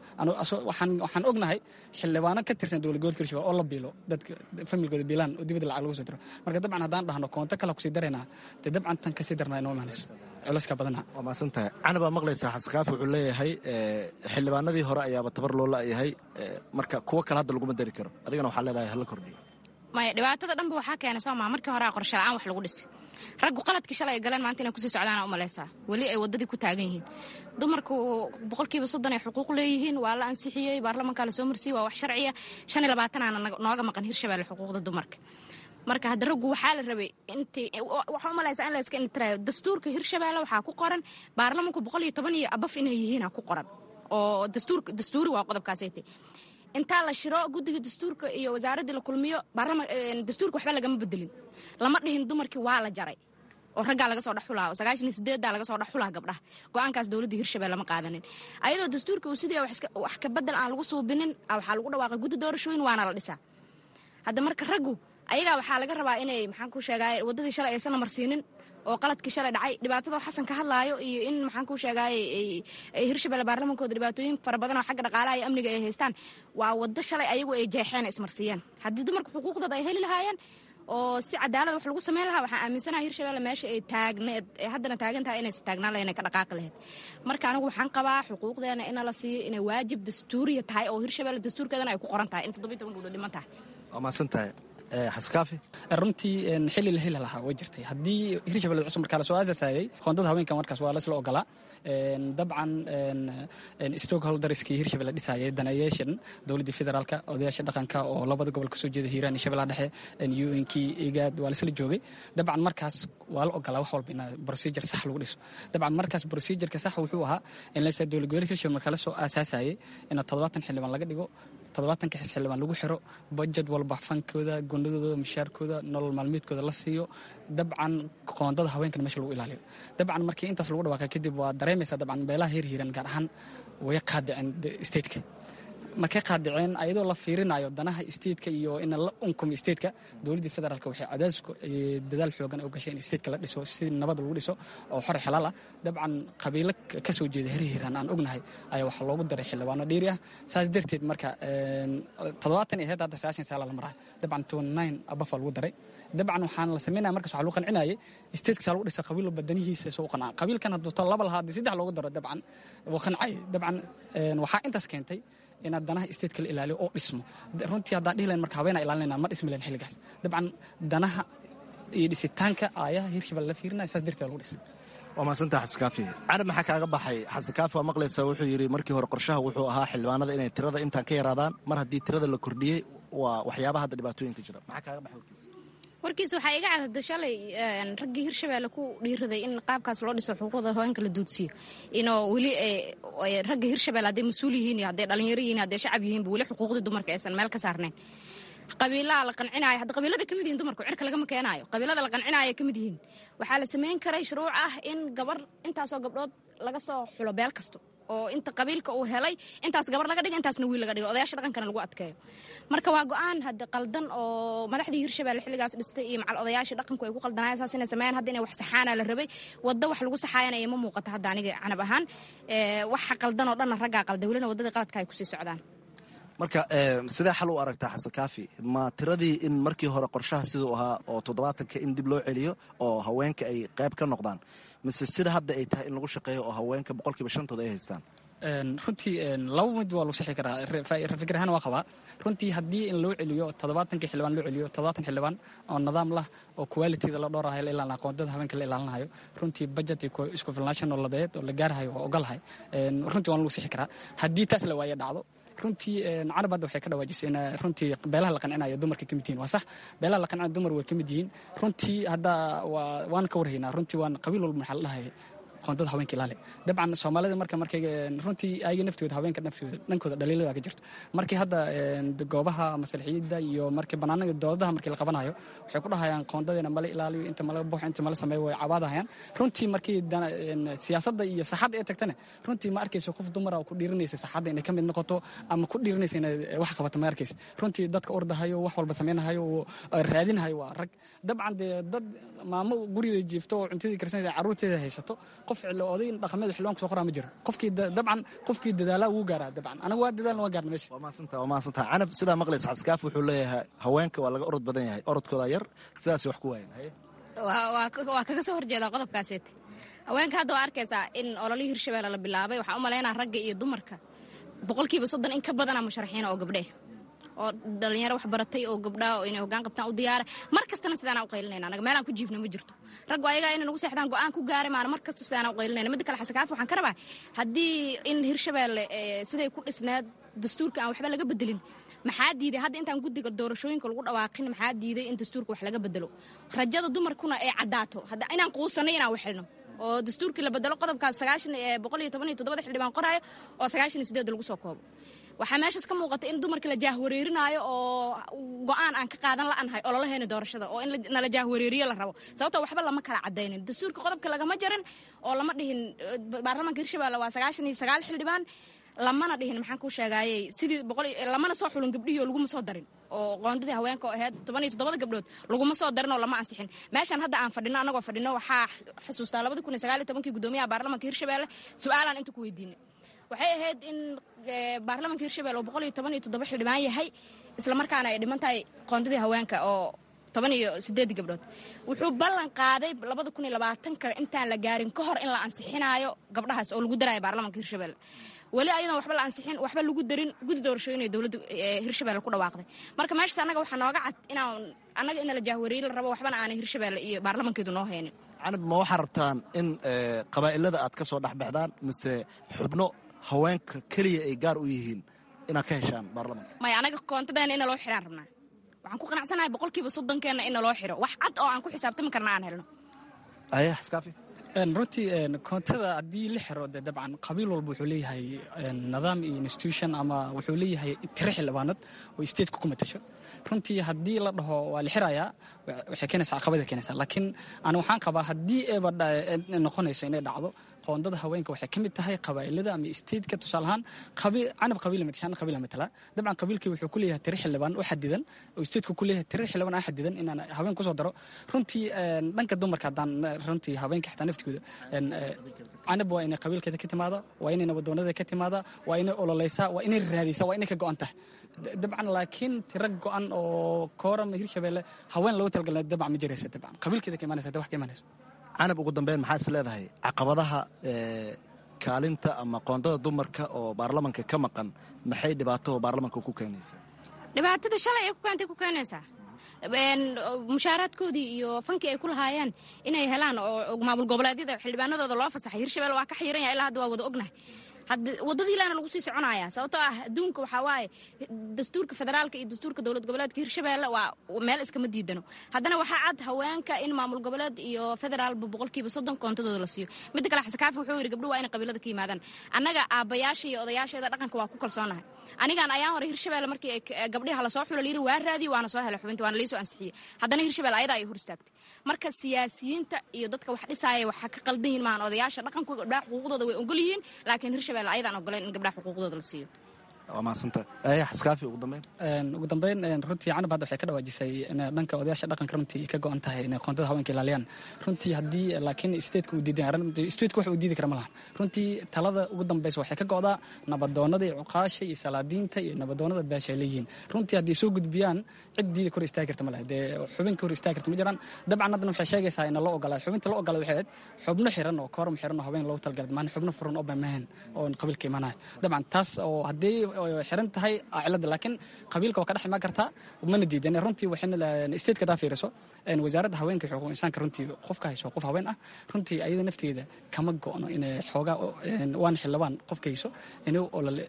waxaan ognahay xildhibaano ka tirsan dowlad gobolka hirshabelle oo la biilo dadka familkooda biilaan oo dibadda lacag lagu soo diro marka dabcan haddaan dhahno koonto kale kusii daraynaa dee dabcan tan kasii darnaa inoo imaanayso culayska badana waa mahadsantahay canabaa maqlaysaa xasankaafi wuxuu leeyahay xildhibaanadii hore ayaaba tabar loo la'yahay marka kuwo kale hadda laguma dari karo adigana waxaa leedahay hala kordhiyo maya dhibaatada dhanba waxaa keenay sooma markii hore qorshe la'aan wax lagu dhisay raggu qaladkii shalay ay galeen maanta inay kusii socdaana u malaysaa weli ay waddadii ku taagan yihiin dumarku boqolkiiba soddon ay xuquuq leeyihiin waa la ansixiyey baarlamankaa la soo marsiyey waa wax sharciya shan iyo labaatanaana nooga maqan hirshabelle xuquuqda dumarka marka hadda raggu waxaa la rabay intii waxaa u malaysaa in la iska intiraayo dastuurka hirshabelle waxaa ku qoran baarlamanku boqol iyo toban iyo abaf inay yihiina ku qoran oo dastuurka dastuuri waa qodobkaasaytay intaa la shiro guddiga dastuurka iyo wasaaraddii la kulmiyo dastuurka waxba lagama bedelin lama dhihin dumarkii waa la jaray oo raggaa laga soo dhexulaa oo sagaashan iyo sideeddaa laga soo dhexulaa gabdhaha go-aankaas dowladda hirshabelle lama qaadanin ayadoo dastuurka uu sidii wax ka bedel aan lagu suubinin waxaa lagu dhawaaqay guddi doorashooyin waana la dhisaa hadda marka raggu ayagaa waxaa laga rabaa inay maxaan ku sheegaay waddadii shalay aysan marsiinin oo qaladkii shalay dhacay dhibaatada xasan ka hadlaayo iyo in maxaan ku sheegaay hirshabelle baarlamankooda dhibaatooyin fara badan oo xagga dhaqaalaha iyo amniga ay haystaan waa waddo shalay ayagu ay jeexeen ismarsiiyeen haddii dumarka xuquuqdooda ay heli lahaayeen oo si cadaalad wax lagu samayn lahaa waxaan aaminsanaha hirshabelle meesha ay taagneed ee haddana taagan tahay inaysa taagnaan lahayn ay ka dhaqaaqi lahayd marka anigu waxaan qabaa xuquuqdeena ina la siiyo inay waajib dastuuriya tahay oo hirshabelle dastuurkeedana ay ku qoran tahay in toddobiyi toban gabdhood dhiman tahay waa mahadsan tahay xaskaafi runtii xili la heli lahaa way jirtay haddii hirshabelle cusub markaa lasoo aasaasayay qoondada haweenka markaas waa lasla ogolaa dabcan stockholderskii hirshabelle dhisayay daneeyaashan dowladdii federaalka odayaasha dhaqanka oo labada gobol kasoo jeeda hiiraan iyo shabeellaha dhexe unkii igaad waa lasla joogay dabcan markaas waa la ogolaa wax walba in procedure sax lagu dhiso dabcan markaas procedureka sax wuxuu ahaa in lasa dowlad goboleedka hirshabelle markaa lasoo aasaasayay in toddobaatan xildhibaan laga dhigo toddobaatanka xis xildhibaan lagu xiro budjet walba fankooda gondadooda mishaarkooda nolol maalmeedkooda la siiyo dabcan qoondada haweenkan meesha lagu ilaaliyo dabcan markii intaas lagu dhawaaqay kadib waa dareemaysaa dabcan beelaha heer hiiran gaar ahaan way qaadiceen stateka markay qaadiceen ayadoo la fiirinayo danaha stateka iyo in la unkumo stateka dowladdii federaalk waxay cadaadis dadaal xoogan u gashay in stateka la dhiso si nabad lagu dhiso oo xor xalaal ah dabcan qabiilo ka soo jeeda heer hiiraan aan ognahay ayaa waxaa loogu daray xildhibaano dheeri ah saas darteed marka toddobaatan iyo heed hadda sagaashan saala la maraa dabcan twenty nine abafa lagu daray dabcan waxaan la sameynaya markaas waxaa lagu qancinayay stateka lagu dhisa qabiil walba danihiisa soo qancaa qabiilkan hadduu ta laba lahaa haddii saddex loogu daro dabcan wuu qancay dabcan waxaa intaas keentay inaad danaha stateka la ilaaliyo oo dhismo runtii haddaan dhihi lahayn marka haweenaa ilaalinayna ma dhismi lahayn xilligaas dabcan danaha iyo dhisitaanka aayaha hirshabelle la fiirinaya saas darteed lagu dhisay waa mahadsantaha xasankaafi carab maxaa kaaga baxay xasankaafi waa maqlaysaa wuxuu yidhi markii hore qorshaha wuxuu ahaa xildhibaanada inay tirada intaan ka yaraadaan mar haddii tirada la kordhiyey waa waxyaabaha hadda dhibaatooyinka jira maxaa kaaga baxay warkiisa warkiisa waxaa iga cadada shalay raggii hirshabelle ku dhiiraday in qaabkaas loo dhiso xuquuqda haweenka la duudsiyo inoo weli ragga hirshabelle hadday mas-uul yihiin iyo hadday dhalinyaro yihiin hadday shacab yihiinba weli xuquuqdii dumarka aysan meel ka saarnayn qabiilaha la qancinaayo hadda qabiilada ka mid yihin dumarku cirka lagama keenaayo qabiilada la qancinaayo ka mid yihiin waxaa la samayn karay shuruuc ah in gabar intaasoo gabdhood laga soo xulo beel kasto oo inta qabiilka uu helay intaas gabar laga dhigo intaasna wiil laga dhigo odayaasha dhaqankana lagu adkeeyo marka waa go-aan hadda qaldan oo madaxdii hirshabelle xilligaas dhistay iyo macal odayaashii dhaqanku ay ku qaldanayaan saas inay sameeyaan hadda inay wax saxaana la rabay waddo wax lagu saxaayana ima muuqato hadda aniga canab ahaan waxa qaldan oo dhanna raggaa qalday welina waddadii qaladka ay kusii socdaan marka sidee xal u aragtaa xasan kaafi ma tiradii in markii hore qorshaha siduu ahaa oo toddobaatanka in dib loo celiyo oo haweenka ay qayb ka noqdaan mise sida hadda ay tahay in lagu shaqeeyo oo haweenka boqolkiiba shantooda ay haystaan runtii laba mid waa lagu sixi karaa fikir ahaan waa qabaa runtii haddii in loo celiyo toddobaatankii xildhibaan loo celiyo toddobaatan xildhibaan oo nidaam lah oo qualitida la dhoorahayo la ilaalinayo qoondada haweenka la ilaalinayo runtii budget iyo isku filnaansho nololeed oo la gaarahayo waa ogolahay runtii waan lagu sixi karaa haddii taas la waaye dhacdo runtii carab hadda waxay ka dhawaajisay in runtii beelaha la qancinayo dumarka ka mid yihiin waa sax beelaha la qancinayo dumar way ka mid yihiin runtii hadda waa waan ka warhaynaa runtii waan qabiil walba maxaa la dhahay qoondada haweenka ilaali dabcan soomaalida marka markay runtii ayaga naftooda haweenka naftooda dhankooda dhaliilada ka jirto markii hadda goobaha masalixiyada iyo markii banaanada dowladaha markii la qabanayo waxay ku dhahayaan qoondadeena mala ilaaliyo inta mala buux inta mala sameeyo way cabaadahayaan runtii markii siyaasadda iyo saxadda ay tagtana runtii ma arkaysa qof dumara oo ku dhiiranaysa saxadda inay ka mid noqoto ama ku dhiiranaysa inay wax qabato ma arkaysa runtii dadka ordahayo wax walba samaynahayo oo raadinahayo waa rag dabcan dee dad maamo gurigeeda jiifto oo cuntadii karsanaysa carruurteeda haysato qof oday dhaqameed xildhibaan kusoo qoraa ma jiro qofkii dabcan qofkii dadaalaa wuu gaaraa dabcan anagu waa dadaalna waa gaarna meesha waa mahadsanta waa mahadsanta canab sidaa maqlaysa xaskaaf wuxuu leeyahay haweenka waa laga orod badan yahay orodkooda yar sidaas wax ku waayan waa kaga soo horjeedaa qodobkaaseete haweenka hadda waa arkaysaa in ololihii hirshabelle la bilaabay waxaan u malaynaa ragga iyo dumarka boqolkiiba soddon in ka badana musharaxiina oo gabdheh oo dhalinyaro wax baratay oo gabdhaa oo inay hoggaan qabtaan u diyaara mar kastana sidaanaa u qaylinayna anaga meelaan ku jiifna ma jirto raggu ayagaa inay nagu seexdaan go'aan ku gaari maana mar kasta sidaanaa u qaylinayna midda kale xasankaafi waxaan ka rabaa haddii in hirshabelle siday ku dhisneed dastuurka aan waxba laga bedelin maxaa diiday hadda intaan guddiga doorashooyinka lagu dhawaaqin maxaa diiday in dastuurka wax laga bedelo rajada dumarkuna ay caddaato inaan quusanay inaan waxelno oo dastuurkii la bedelo qodobkaas sagaashan boqol iyo toban iyo toddobada xildhibaan qoraayo oo sagaashan iyo sideed lagu soo koobo waxaa meeshaas ka muuqata in dumarka la jaahwareerinaayo oo go'aan aan ka qaadan la'anahay ololaheena doorashada oo in nala jaahwareeriyo la rabo sababtoo waxba lama kala cadaynin dastuurka qodobka lagama jarin oo lama dhihin baarlamaanka hirshabelle waa sagaashan iyo sagaal xildhibaan lamana dhihin maxaan kuu sheegaayey sidii boqol lamana soo xulin gabdhihii laguma soo darin oo qoondadii haweenka oo ahayd toban iyo toddobada gabdhood laguma soo darin oo lama ansixin meeshan hadda aan fadhino annagoo fadhino waxaa xusuustaa labadi kun iyo sagaal iyo tobankii guddoomiyaha baarlamaanka hirshabelle su-aalaan inta ku weydiinay waxay ahayd in baarlamaanka hirshabelle oo boqol iyo toban iyo toddoba xildhibaan yahay islamarkaana ay dhiman tahay qoondadii haweenka oo toban iyo sideed gabdhood wuxuu ballan qaaday labada kun iyo labaatanka intaan la gaarin ka hor in la ansixinaayo gabdhahaas oo lagu daraayo baarlamanka hirshabelle weli ayadan waxba la ansixin waxba lagu darin gudi doorashooyin dowladda hirshabelle ku dhawaaqday marka meeshaas annaga waxaa nooga cad inaan annaga ina la jahwareeri la rabo waxbana aanay hirshabelle iyo baarlamankeedu noo haynin canab ma waxaa rabtaan in qabaa'ilada aad ka soo dhexbaxdaan mise xubno haweenka keliya ay gaar u yihiin inaad ka heshaan baarlamanka maya anaga koontadeena ina loo xiraan rabnaa waxaan ku qanacsanahay boqolkiiba soddonkeenna ina loo xiro wax cad oo aan ku xisaabtami karna aan helno aye xaskaafi runtii koontada haddii la xiro de dabcan qabiil walba wuxuu leeyahay nidaam iyo institution ama wuxuu leeyahay tiro xildhibaanad oo stateku ku matasho runtii haddii la dhaho waa la xirayaa waxay keenaysaa caqabada keenaysaa laakiin ani waxaan qabaa haddii eeba noqonayso inay dhacdo qoondada haweenka waxay ka mid tahay qabaa'ilada ama stateka tusaale ahaan canab qabiila matashaan qabiila matala dabcan qabiilkii wuxuu ku leeyahay tiro xildhibaan u xadidan oo stateku ku leeyahay tiro xildhibaan a xadidan inaan haween kusoo daro runtii dhanka dumarka haddaan runtii haweenka xitaa naftigooda canab waa inay qabiilkeeda ka timaada waa inay nabadoonada ka timaada waa inay ololeysaa waa inay raadisa waa inay ka go'an tahay dabcan laakiin tiro go'an oo koorama hirshabelle haween loogu talagalna dabcan ma jiraysa dabcan qabiilkeeda ka imanaysa wax ka imanaysa canab ugu dambeyn maxaa is leedahay caqabadaha kaalinta ama qoondada dumarka oo baarlamanka ka maqan maxay dhibaato baarlamanka ku keenaysaa dhibaatada shalay ay ku keentay ku keenaysaa mushaaraadkoodii iyo fankii ay ku lahaayeen inay helaan oo maamul goboleedyada xildhibaanadooda loo fasaxay hirshabelle waa ka xiran yahay ilaa hadda waa wada ognahay wadadii ilaana lagu sii soconaya sababtoo ah adduunka waxaa waaye dastuurka federaalka iyo dastuurka dowlad goboleedka hirshabelle waa meel iskama diidano haddana waxaa cad haweenka in maamul goboleed iyo federaalba boqolkiiba soddon koontadooda la siiyo midda kale xasekaafi wuxuu yidhi gabdhuhu waa inay qabiilada ka yimaadaan annaga aabbayaasha iyo odayaasheeda dhaqanka waa ku kalsoonahay anigaan ayaan hore hirshabelle markii gabdhiha lasoo xulo layidhi waa raadiye waana soo helay xubinta waana liisoo ansixiyey haddana hirshabelle ayadaa ay hor istaagtay marka siyaasiyiinta iyo dadka wax dhisaaya waxaa ka qaldan yihin maahan odayaasha dhaqanku gabdhaha xuquuqdooda way ogol yihiin laakiin hirshabelle ayadaan ogoleen in gabdhaha xuquuqdooda la siiyo waa mahadsanta aya xaskaafi ugu dambeyn ugu dambeyn runtii canab hadda waxay ka dhawaajisay in dhanka odayaasha dhaqanka runtii ka go-an tahay inay qoontada haweenka ilaaliyaan runtii haddii laakiin stateka uu diidan stateka wax uu diidi kara ma lahan runtii talada ugu dambeysa waxay ka go'daa nabadoonada iyo cuqaasha iyo salaadiinta iyo nabadoonada beesha ay leeyihiin runtii haddii soo gudbiyaan cid diida kor istaagi karta ma laha dee xubin ka hor istaagi karta ma jiraan dabcan haddana waxay sheegaysaa in loo ogolaaday xubinta loo ogolaaday waxay ahayd xubno xiran oo kooram xiran oo haween loogu talagalay maan xubno furan oo bamahan oo qabiilka imaanaya dabcan taas oo haddii xiran tahay cilada laakiin qabiilka waa ka dhex imaan kartaa mana diidan runtii waxayna stateka hadaa fiiriso wasaaradda haweenka xuquuq insaanka runtii qofka hayso qof haween ah runtii ayada nafteeda kama go'no inay xoogaa waan xildhibaan qofka hayso inuu olole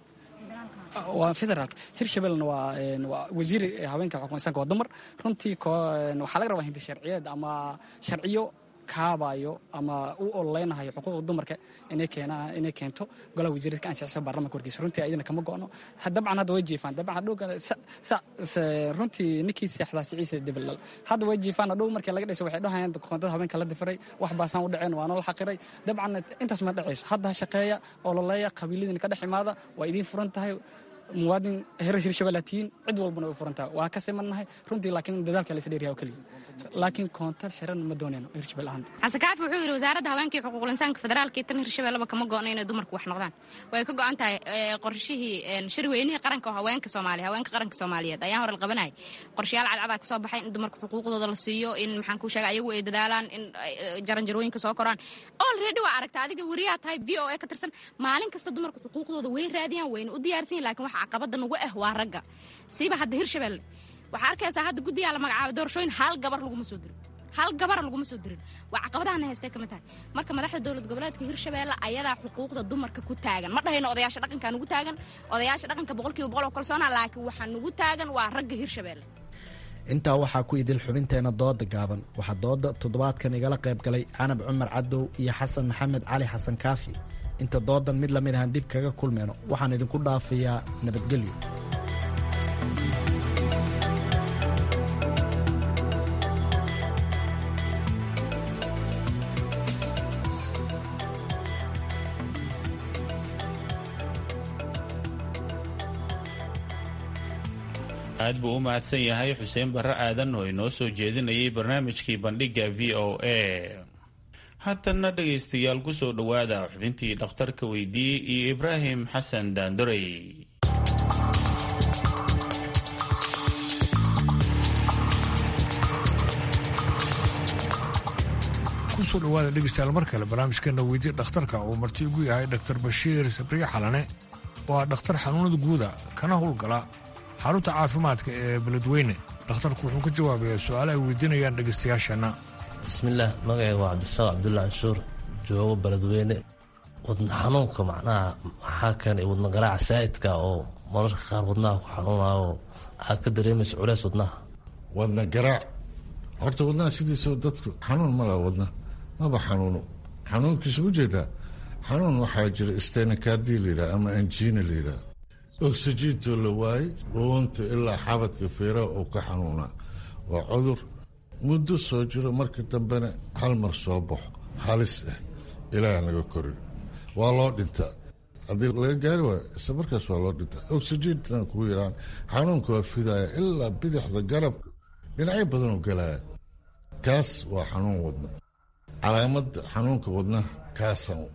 waa federaalka hirshabellena waa waa wasiir haweenka xuquuq insaanka waa dumar runtii waxaa laga rabaa hindi sharciyeed ama sharciyo kaabayo ama u ololeynahayo xuquuqda dumarka inay keenaan inay keento golaha wasiirada ka ansixisa baarlamanka warkiisa runtii ayadana kama go'no dabcan hadda way jiifaan dabcan hadhow runtii ninkii seexdaa siciisa debalal hadda way jiifaan hadhow markii laga dhiso waxay dhahayaan koontada haweenka la difiray wax baasaan u dhaceen waa nala xaqiray dabcan intaas ma dhacayso hadda ha shaqeeya ololeeya qabiiladina ka dhex imaada waa idiin furan tahay muwaadin herer hirshabelaatiyiin cid walbana way furantaha waa ka simannahay runtii laakiin dadaalka laysa dheeryaha oo keliya laakiin koontar xiran ma doonayno hirshabel ahaan xasekaafi wuxuu yidhi wasaaradda haweenka iyo xuquuqul insaanka federaalka iyo tan hirshabelleba kama go'no inay dumarku wax noqdaan way ka go'an tahay qorshihii shirweynihii qaranka oo haweenka soomaaliya haweenka qaranka soomaaliyeed ayaan hore la qabanayay qorshayaal cadcadaa ka soo baxay in dumarka xuquuqdooda la siiyo in maxaan kuu sheegay ayagu ay dadaalaan in jaranjarooyinka soo koraan olready waa aragta adiga weriyaa tahay v o a ka tirsan maalin kasta dumarka xuquuqdooda way raadiyaan wayna u diyaarsan yihin lakin waxa caqabada nagu ah waa ragga siiba hadda hirshabelle waxaa arkaysaa hadda guddigaa la magacaabay doorashooyin hal gabar laguma soo dirin hal gabara laguma soo dirin waa caqabadahana haystay ka mid tahay marka madaxda dowlad goboleedka hirshabelle ayadaa xuquuqda dumarka ku taagan ma dhahayno odayaasha dhaqankaa nugu taagan odayaasha dhaqanka boqolkiiba boqol oo kalsoona laakiin waxaa nugu taagan waa ragga hirshabelle intaa waxaa ku idil xubinteena dooda gaaban waxaa dooda toddobaadkan igala qayb galay canab cumar cadow iyo xasan maxamed cali xasan kaafi inta doodan mid lamid ahaan dib kaga kulmeyno waxaan idinku dhaafayaa nabadgelyo aad buu u mahadsan yahay xuseen barre aadan oo inoo soo jeedinayay barnaamijkii bandhigga v o a haddana dhegaystayaal ku soo dhowaada xubintii dhakhtarka weydiiyey iyo ibraahim xasan daandorey kusoo dhawaada dhegeystayaal mar kale barnaamijkeena weydiye dhakhtarka uu marti ugu yahay dhaktar bashiir sabriye xalane oo ah dhakhtar xanuunada guuda kana howlgala xarunta caafimaadka ee beledweyne dhakhtarku wuxuu ka jawaabayaa su-aale ay weydiinayaan dhegeystayaasheenna bismillaah magacayga waa cabdirasaaq cabdulla canshuur joogo beledweyne wadna xanuunka macnaha maxaa keenay wadna garaaca saa'idka oo mararka qaar wadnaha ku xanuunayo aad ka dareemayso culeys wadnaha wadna garaac horta wadnaha sidiisao dadku xanuun malaha wadna maba xanuuno xanuunkiisa ujeedaa xanuun waxaa jira stenakardi layidhaha ama anjina layidhaha oxygiintoo la waayey dhuunta ilaa xabadka feeraha oo ka xanuunaa waa cudur muddo soo jiro marka dambena hal mar soo baxo halis ah ilaaha naga korin waa loo dhintaa haddii laga gaari waayo isla markaas waa loo dhintaa oxygiintana kugu yaraan xanuunka waa fidaya ilaa bidixda garabka dhinacyo badanoo galaya kaas waa xanuun wadna calaamadda xanuunka wadnaha kaasaan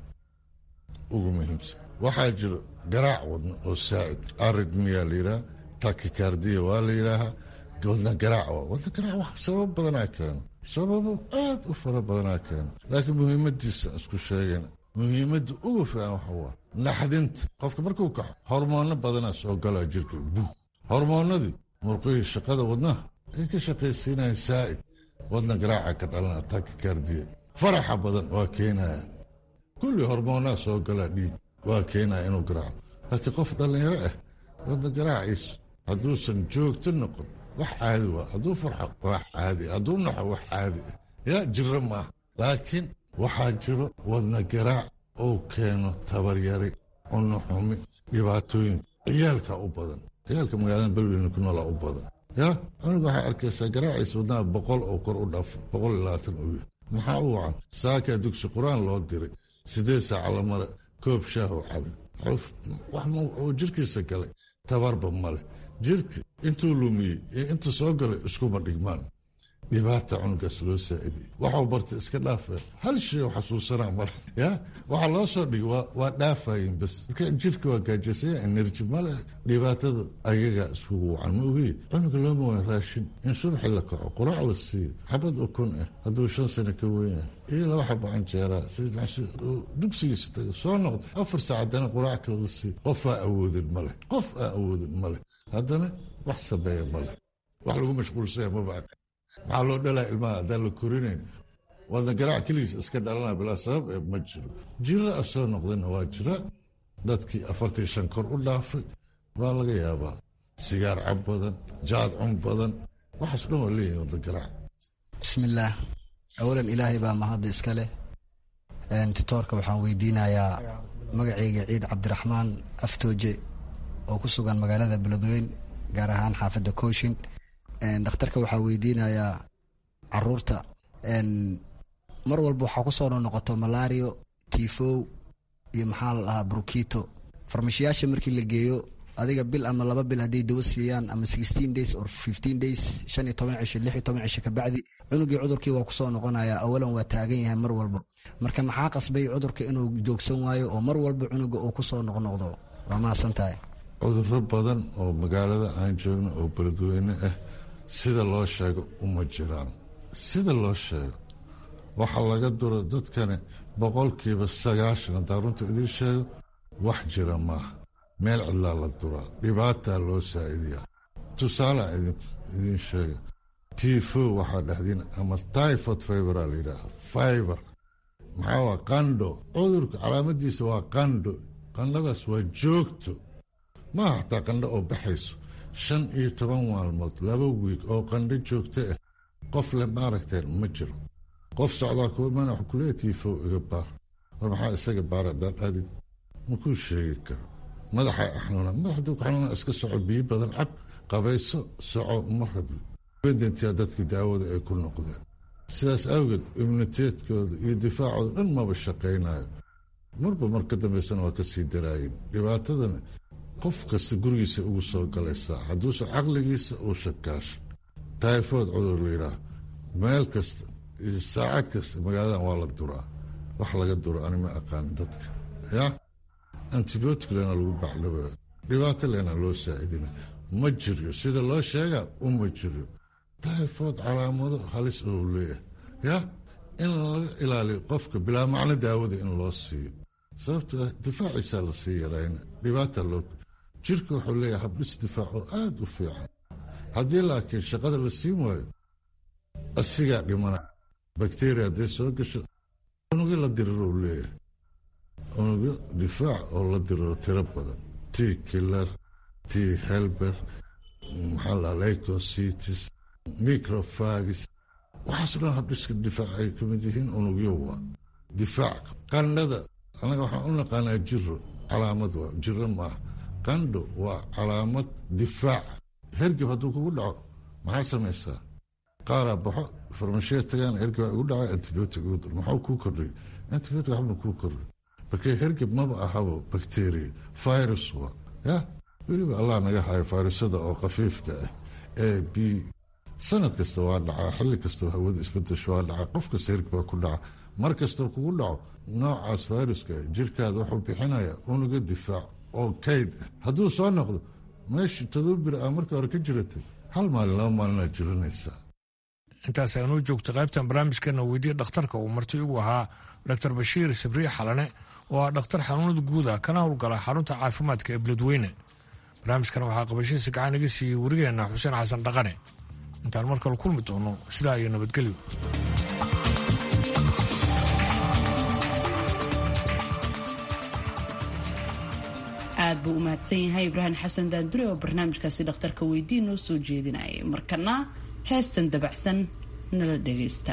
ugu muhiimsan waxaa jiro garaac wadna oo saa'id aridmiya la yidhaha takikardiya waa la yidhaahaa wadna garaac waa wadna garaac wax sabab badanaa keeno sababo aad u fara badanaa keeno laakiin muhiimadiisa isku sheegayna muhiimadda ugu fiican waxa waa naxdinta qofka markuu kaxo hormoonno badanaa soo galaa jirka bug hormoonnadii murqihii shaqada wadnaha ay ka shaqaysiinayaan saa'id wadna garaaca ka dhalana takikardiya faraxa badan waa keenaya kulli hormoonaa soo galaa dhiig waa keenaya inuu garaaco laakiin qof dhallinyaro ah wadna garaaciisu hadduusan joogto noqon wax caadi waa hadduu farxo wax caadi hadduu naxo wax caadi ah yaa jiro maaha laakiin waxaa jiro wadna garaac uu keeno tabaryari cunno xumi dhibaatooyin ciyaalka u badan ciyaalka magaalada belweyne ku noolaa u badan yaa cunuga waxaa arkaysaa garaaciisa wadnaha boqol oo kor u dhaafo boqol iyo labaatan uu yahay maxaa u wacan saakaa dugsi qur-aan loo diray siddeed saaca la mare koob shaah oo cabin wax oo jirkiisa galay tabarba male jirka intuu lumiyey iyo inta soo galay iskuma dhigmaan dhibaata cunugaas loo saa'idiyey waxuu bartay iska dhaafaya hal shay oo xasuusanaa male ya waxaa loo soo dhigay waa dhaafayin bas marka jirka waa gaajasaya enerji male dhibaatada ayagaa iskugu wacan ma ogiye cunuga looma waa raashin in subaxi la kaco quraac la siiyo xabad ukun ah hadduu shan sano ka weynah iyo laba xabo canjeeraa dugsigiisa taga soo noqda afar saac haddana quraac kale la siiyo qof aa awoodin male qof aa awoodin male haddana wax sameeya male wax lagu mashquulsaya maba maxaa loo dhalaa ilmaha haddaan la korinayn wadna garaac keligiis iska dhalana bilaa sabab ee ma jiro jiro a soo noqdayna waa jira dadkii afartii shan kor u dhaafay waa laga yaabaa sigaar cab badan jaad cun badan waxaas dhan waa leeyihin wadna garaac bismillaah awalan ilaahay baa mahadda iska leh titoorka waxaan weydiinayaa magacayga ciid cabdiraxmaan aftooje oo ku sugan magaalada beledweyn gaar ahaan xaafadda kooshin dhakhtarka waxaa weydiinayaa caruurta mar walba waxaa ku soo noqoto malario tifow iyo maxaa la dhahaa brukito farmashiyaasha markii la geeyo adiga bil ama laba bil hadday dawo siiyaan ama sixteen days or fifteen days shan iyo toban cisho lix iyo toban cisho kabacdi cunugii cudurkii waa kusoo noqonaya awalan waa taagan yahay mar walba marka maxaa qasbay cudurka inuu joogsan waayo oo mar walba cunuga uu kusoo noqnoqdo waa mahadsan tahay cuduro badan oo magaalada aan joogno oo beledweyne ah sida loo sheego uma jiraan sida loo sheego waxaa laga duro dadkani boqolkiiba sagaashan haddaa runta idiin sheego wax jira maaha meel cidlaa la duraa dhibaataa loo saa'idiyaa tusaalea idiin sheega tifo waxaa dhexdiin ama tyfod fibera la yidhaaha fiber maxaa waa qandho cudurka calaamadiisa waa qandho qandhadaas waa joogto maaha xataa qandho oo baxayso shan iyo toban maalmood laba wiig oo qandho joogto ah qof le maaragteen ma jiro qof socdaa kuwa mana wax kuleeya tiifow iga baar war maxaa isaga baara haddaad aadid makuu sheegi karo madaxa xanuuna madaxduu ku xanuuna iska soco biyo badan cab qabayso soco ma rabi bendentia dadkii daawada ay ku noqdeen sidaas awgeed immuniteedkooda iyo difaacooda dhan maba shaqaynayo marba mar ka dambaysana waa ka sii daraayeen dhibaatadana qof kasta gurigiisa ugu soo galaysaa hadduuse caqligiisa uu shakaasho tayfood cudur la yidhaah meel kasta iyo saacad kasta magaaladan waa la duraa wax laga duro ani ma aqaan dadka yaa antibiotic lena lagu baclaba dhibaato lena loo saacidina ma jiryo sida loo sheegaa uma jiryo tayfood calaamado halis oo leeyahay yaa in laga ilaaliyo qofka bilaa macno daawada in loo siiyo sababto ah difaaciisaa lasii yarayna dhibaata loo jirka wuxuu leeyahay habdhis difaac oo aada u fiican haddii laakiin shaqada la siin waayo asigaa dhimana bakteriya hadday soo gasho unugyo la diriro uu leeyahay unugyo difaac oo la diriro tiro badan t kilar t helber maxaa la lycositis microphagis waxaasoo dhan habdhiska difaac ay ka mid yihiin unugyo waa difaac qandhada annaga waxaan u naqaanaa jiro calaamad waa jiro maaha qandho waa calaamad difaac hergeb hadduu kugu dhaco maxaa samaysaa qaaraa baxo farmashiya tagaan hergeb igu dhacay antibiotic ugu dar maxuu kuu kordhay antibiotic waxba kuu kordhay markee hergeb maba ahabo bakteriya virus waa ya weliba allah naga hayo fayrusada oo khafiifka ah ee b sanad kasta waa dhacaa xilli kastoo hawada isbedesho waa dhacaa qof kasta hergeb baa ku dhaca mar kastoo kugu dhaco noocaas fayruska jirkaada wuxuu bixinaya unuga difaac oo kayd ah hadduu soo noqdo meeshii todoba bir aa markii hore ka jiratay hal maalin laba maalinaad jiranaysaa intaas aanuu joogta qaybtan barnaamijkeena weydiya dhakhtarka uu marti ugu ahaa doctor bashiir sabriye xalane oo ah dhakhtar xanuunada guuda kana howlgala xarunta caafimaadka ee beledweyne barnaamijkan waxaa qabashihiisa gacan iga siiyey warigeenna xuseen xasan dhaqane intaan mar kale kulmi doono sidaa iyo nabadgelyo aad buu u mahadsan yahay ibraahim xasan daandure oo barnaamijkaasi dhakhtarka weydii noo soo jeedinayay markana heestan dabacsan nala dhagaysta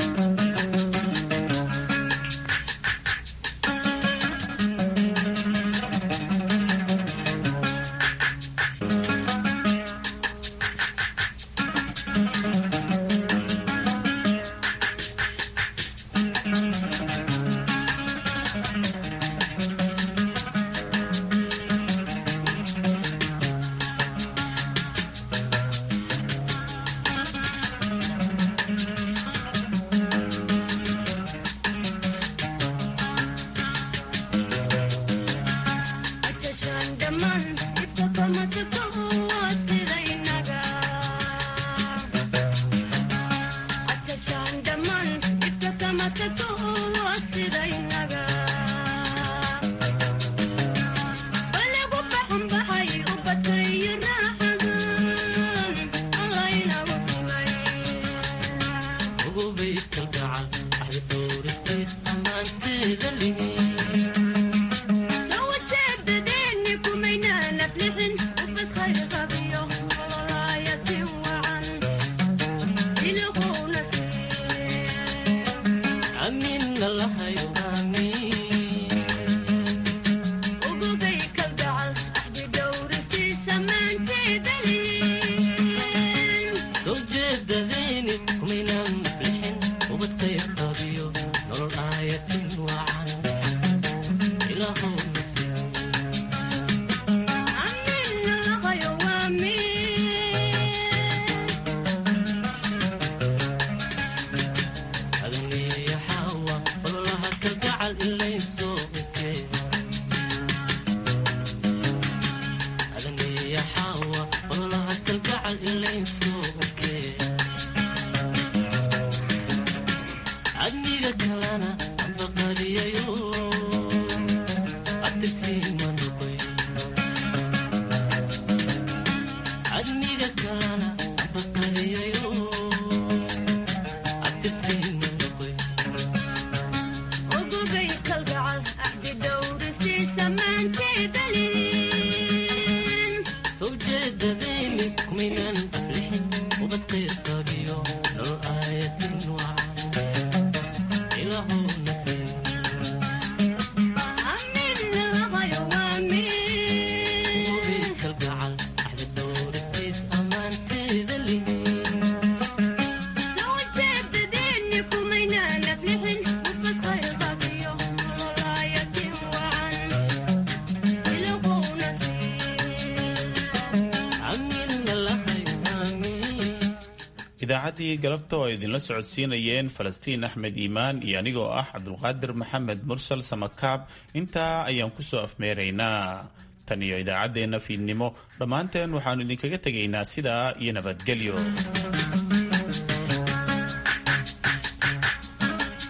idaacaddii galabta oo ay idinla socodsiinayeen falastiin axmed iimaan iyo anigoo ah cabdulqaadir maxamed mursal samakaab intaa ayaan ku soo afmeeraynaa tan iyo idaacaddeenna fiidnimo dhammaanteen waxaannu idinkaga tegaynaa sidaa iyo nabadgelyo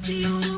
you.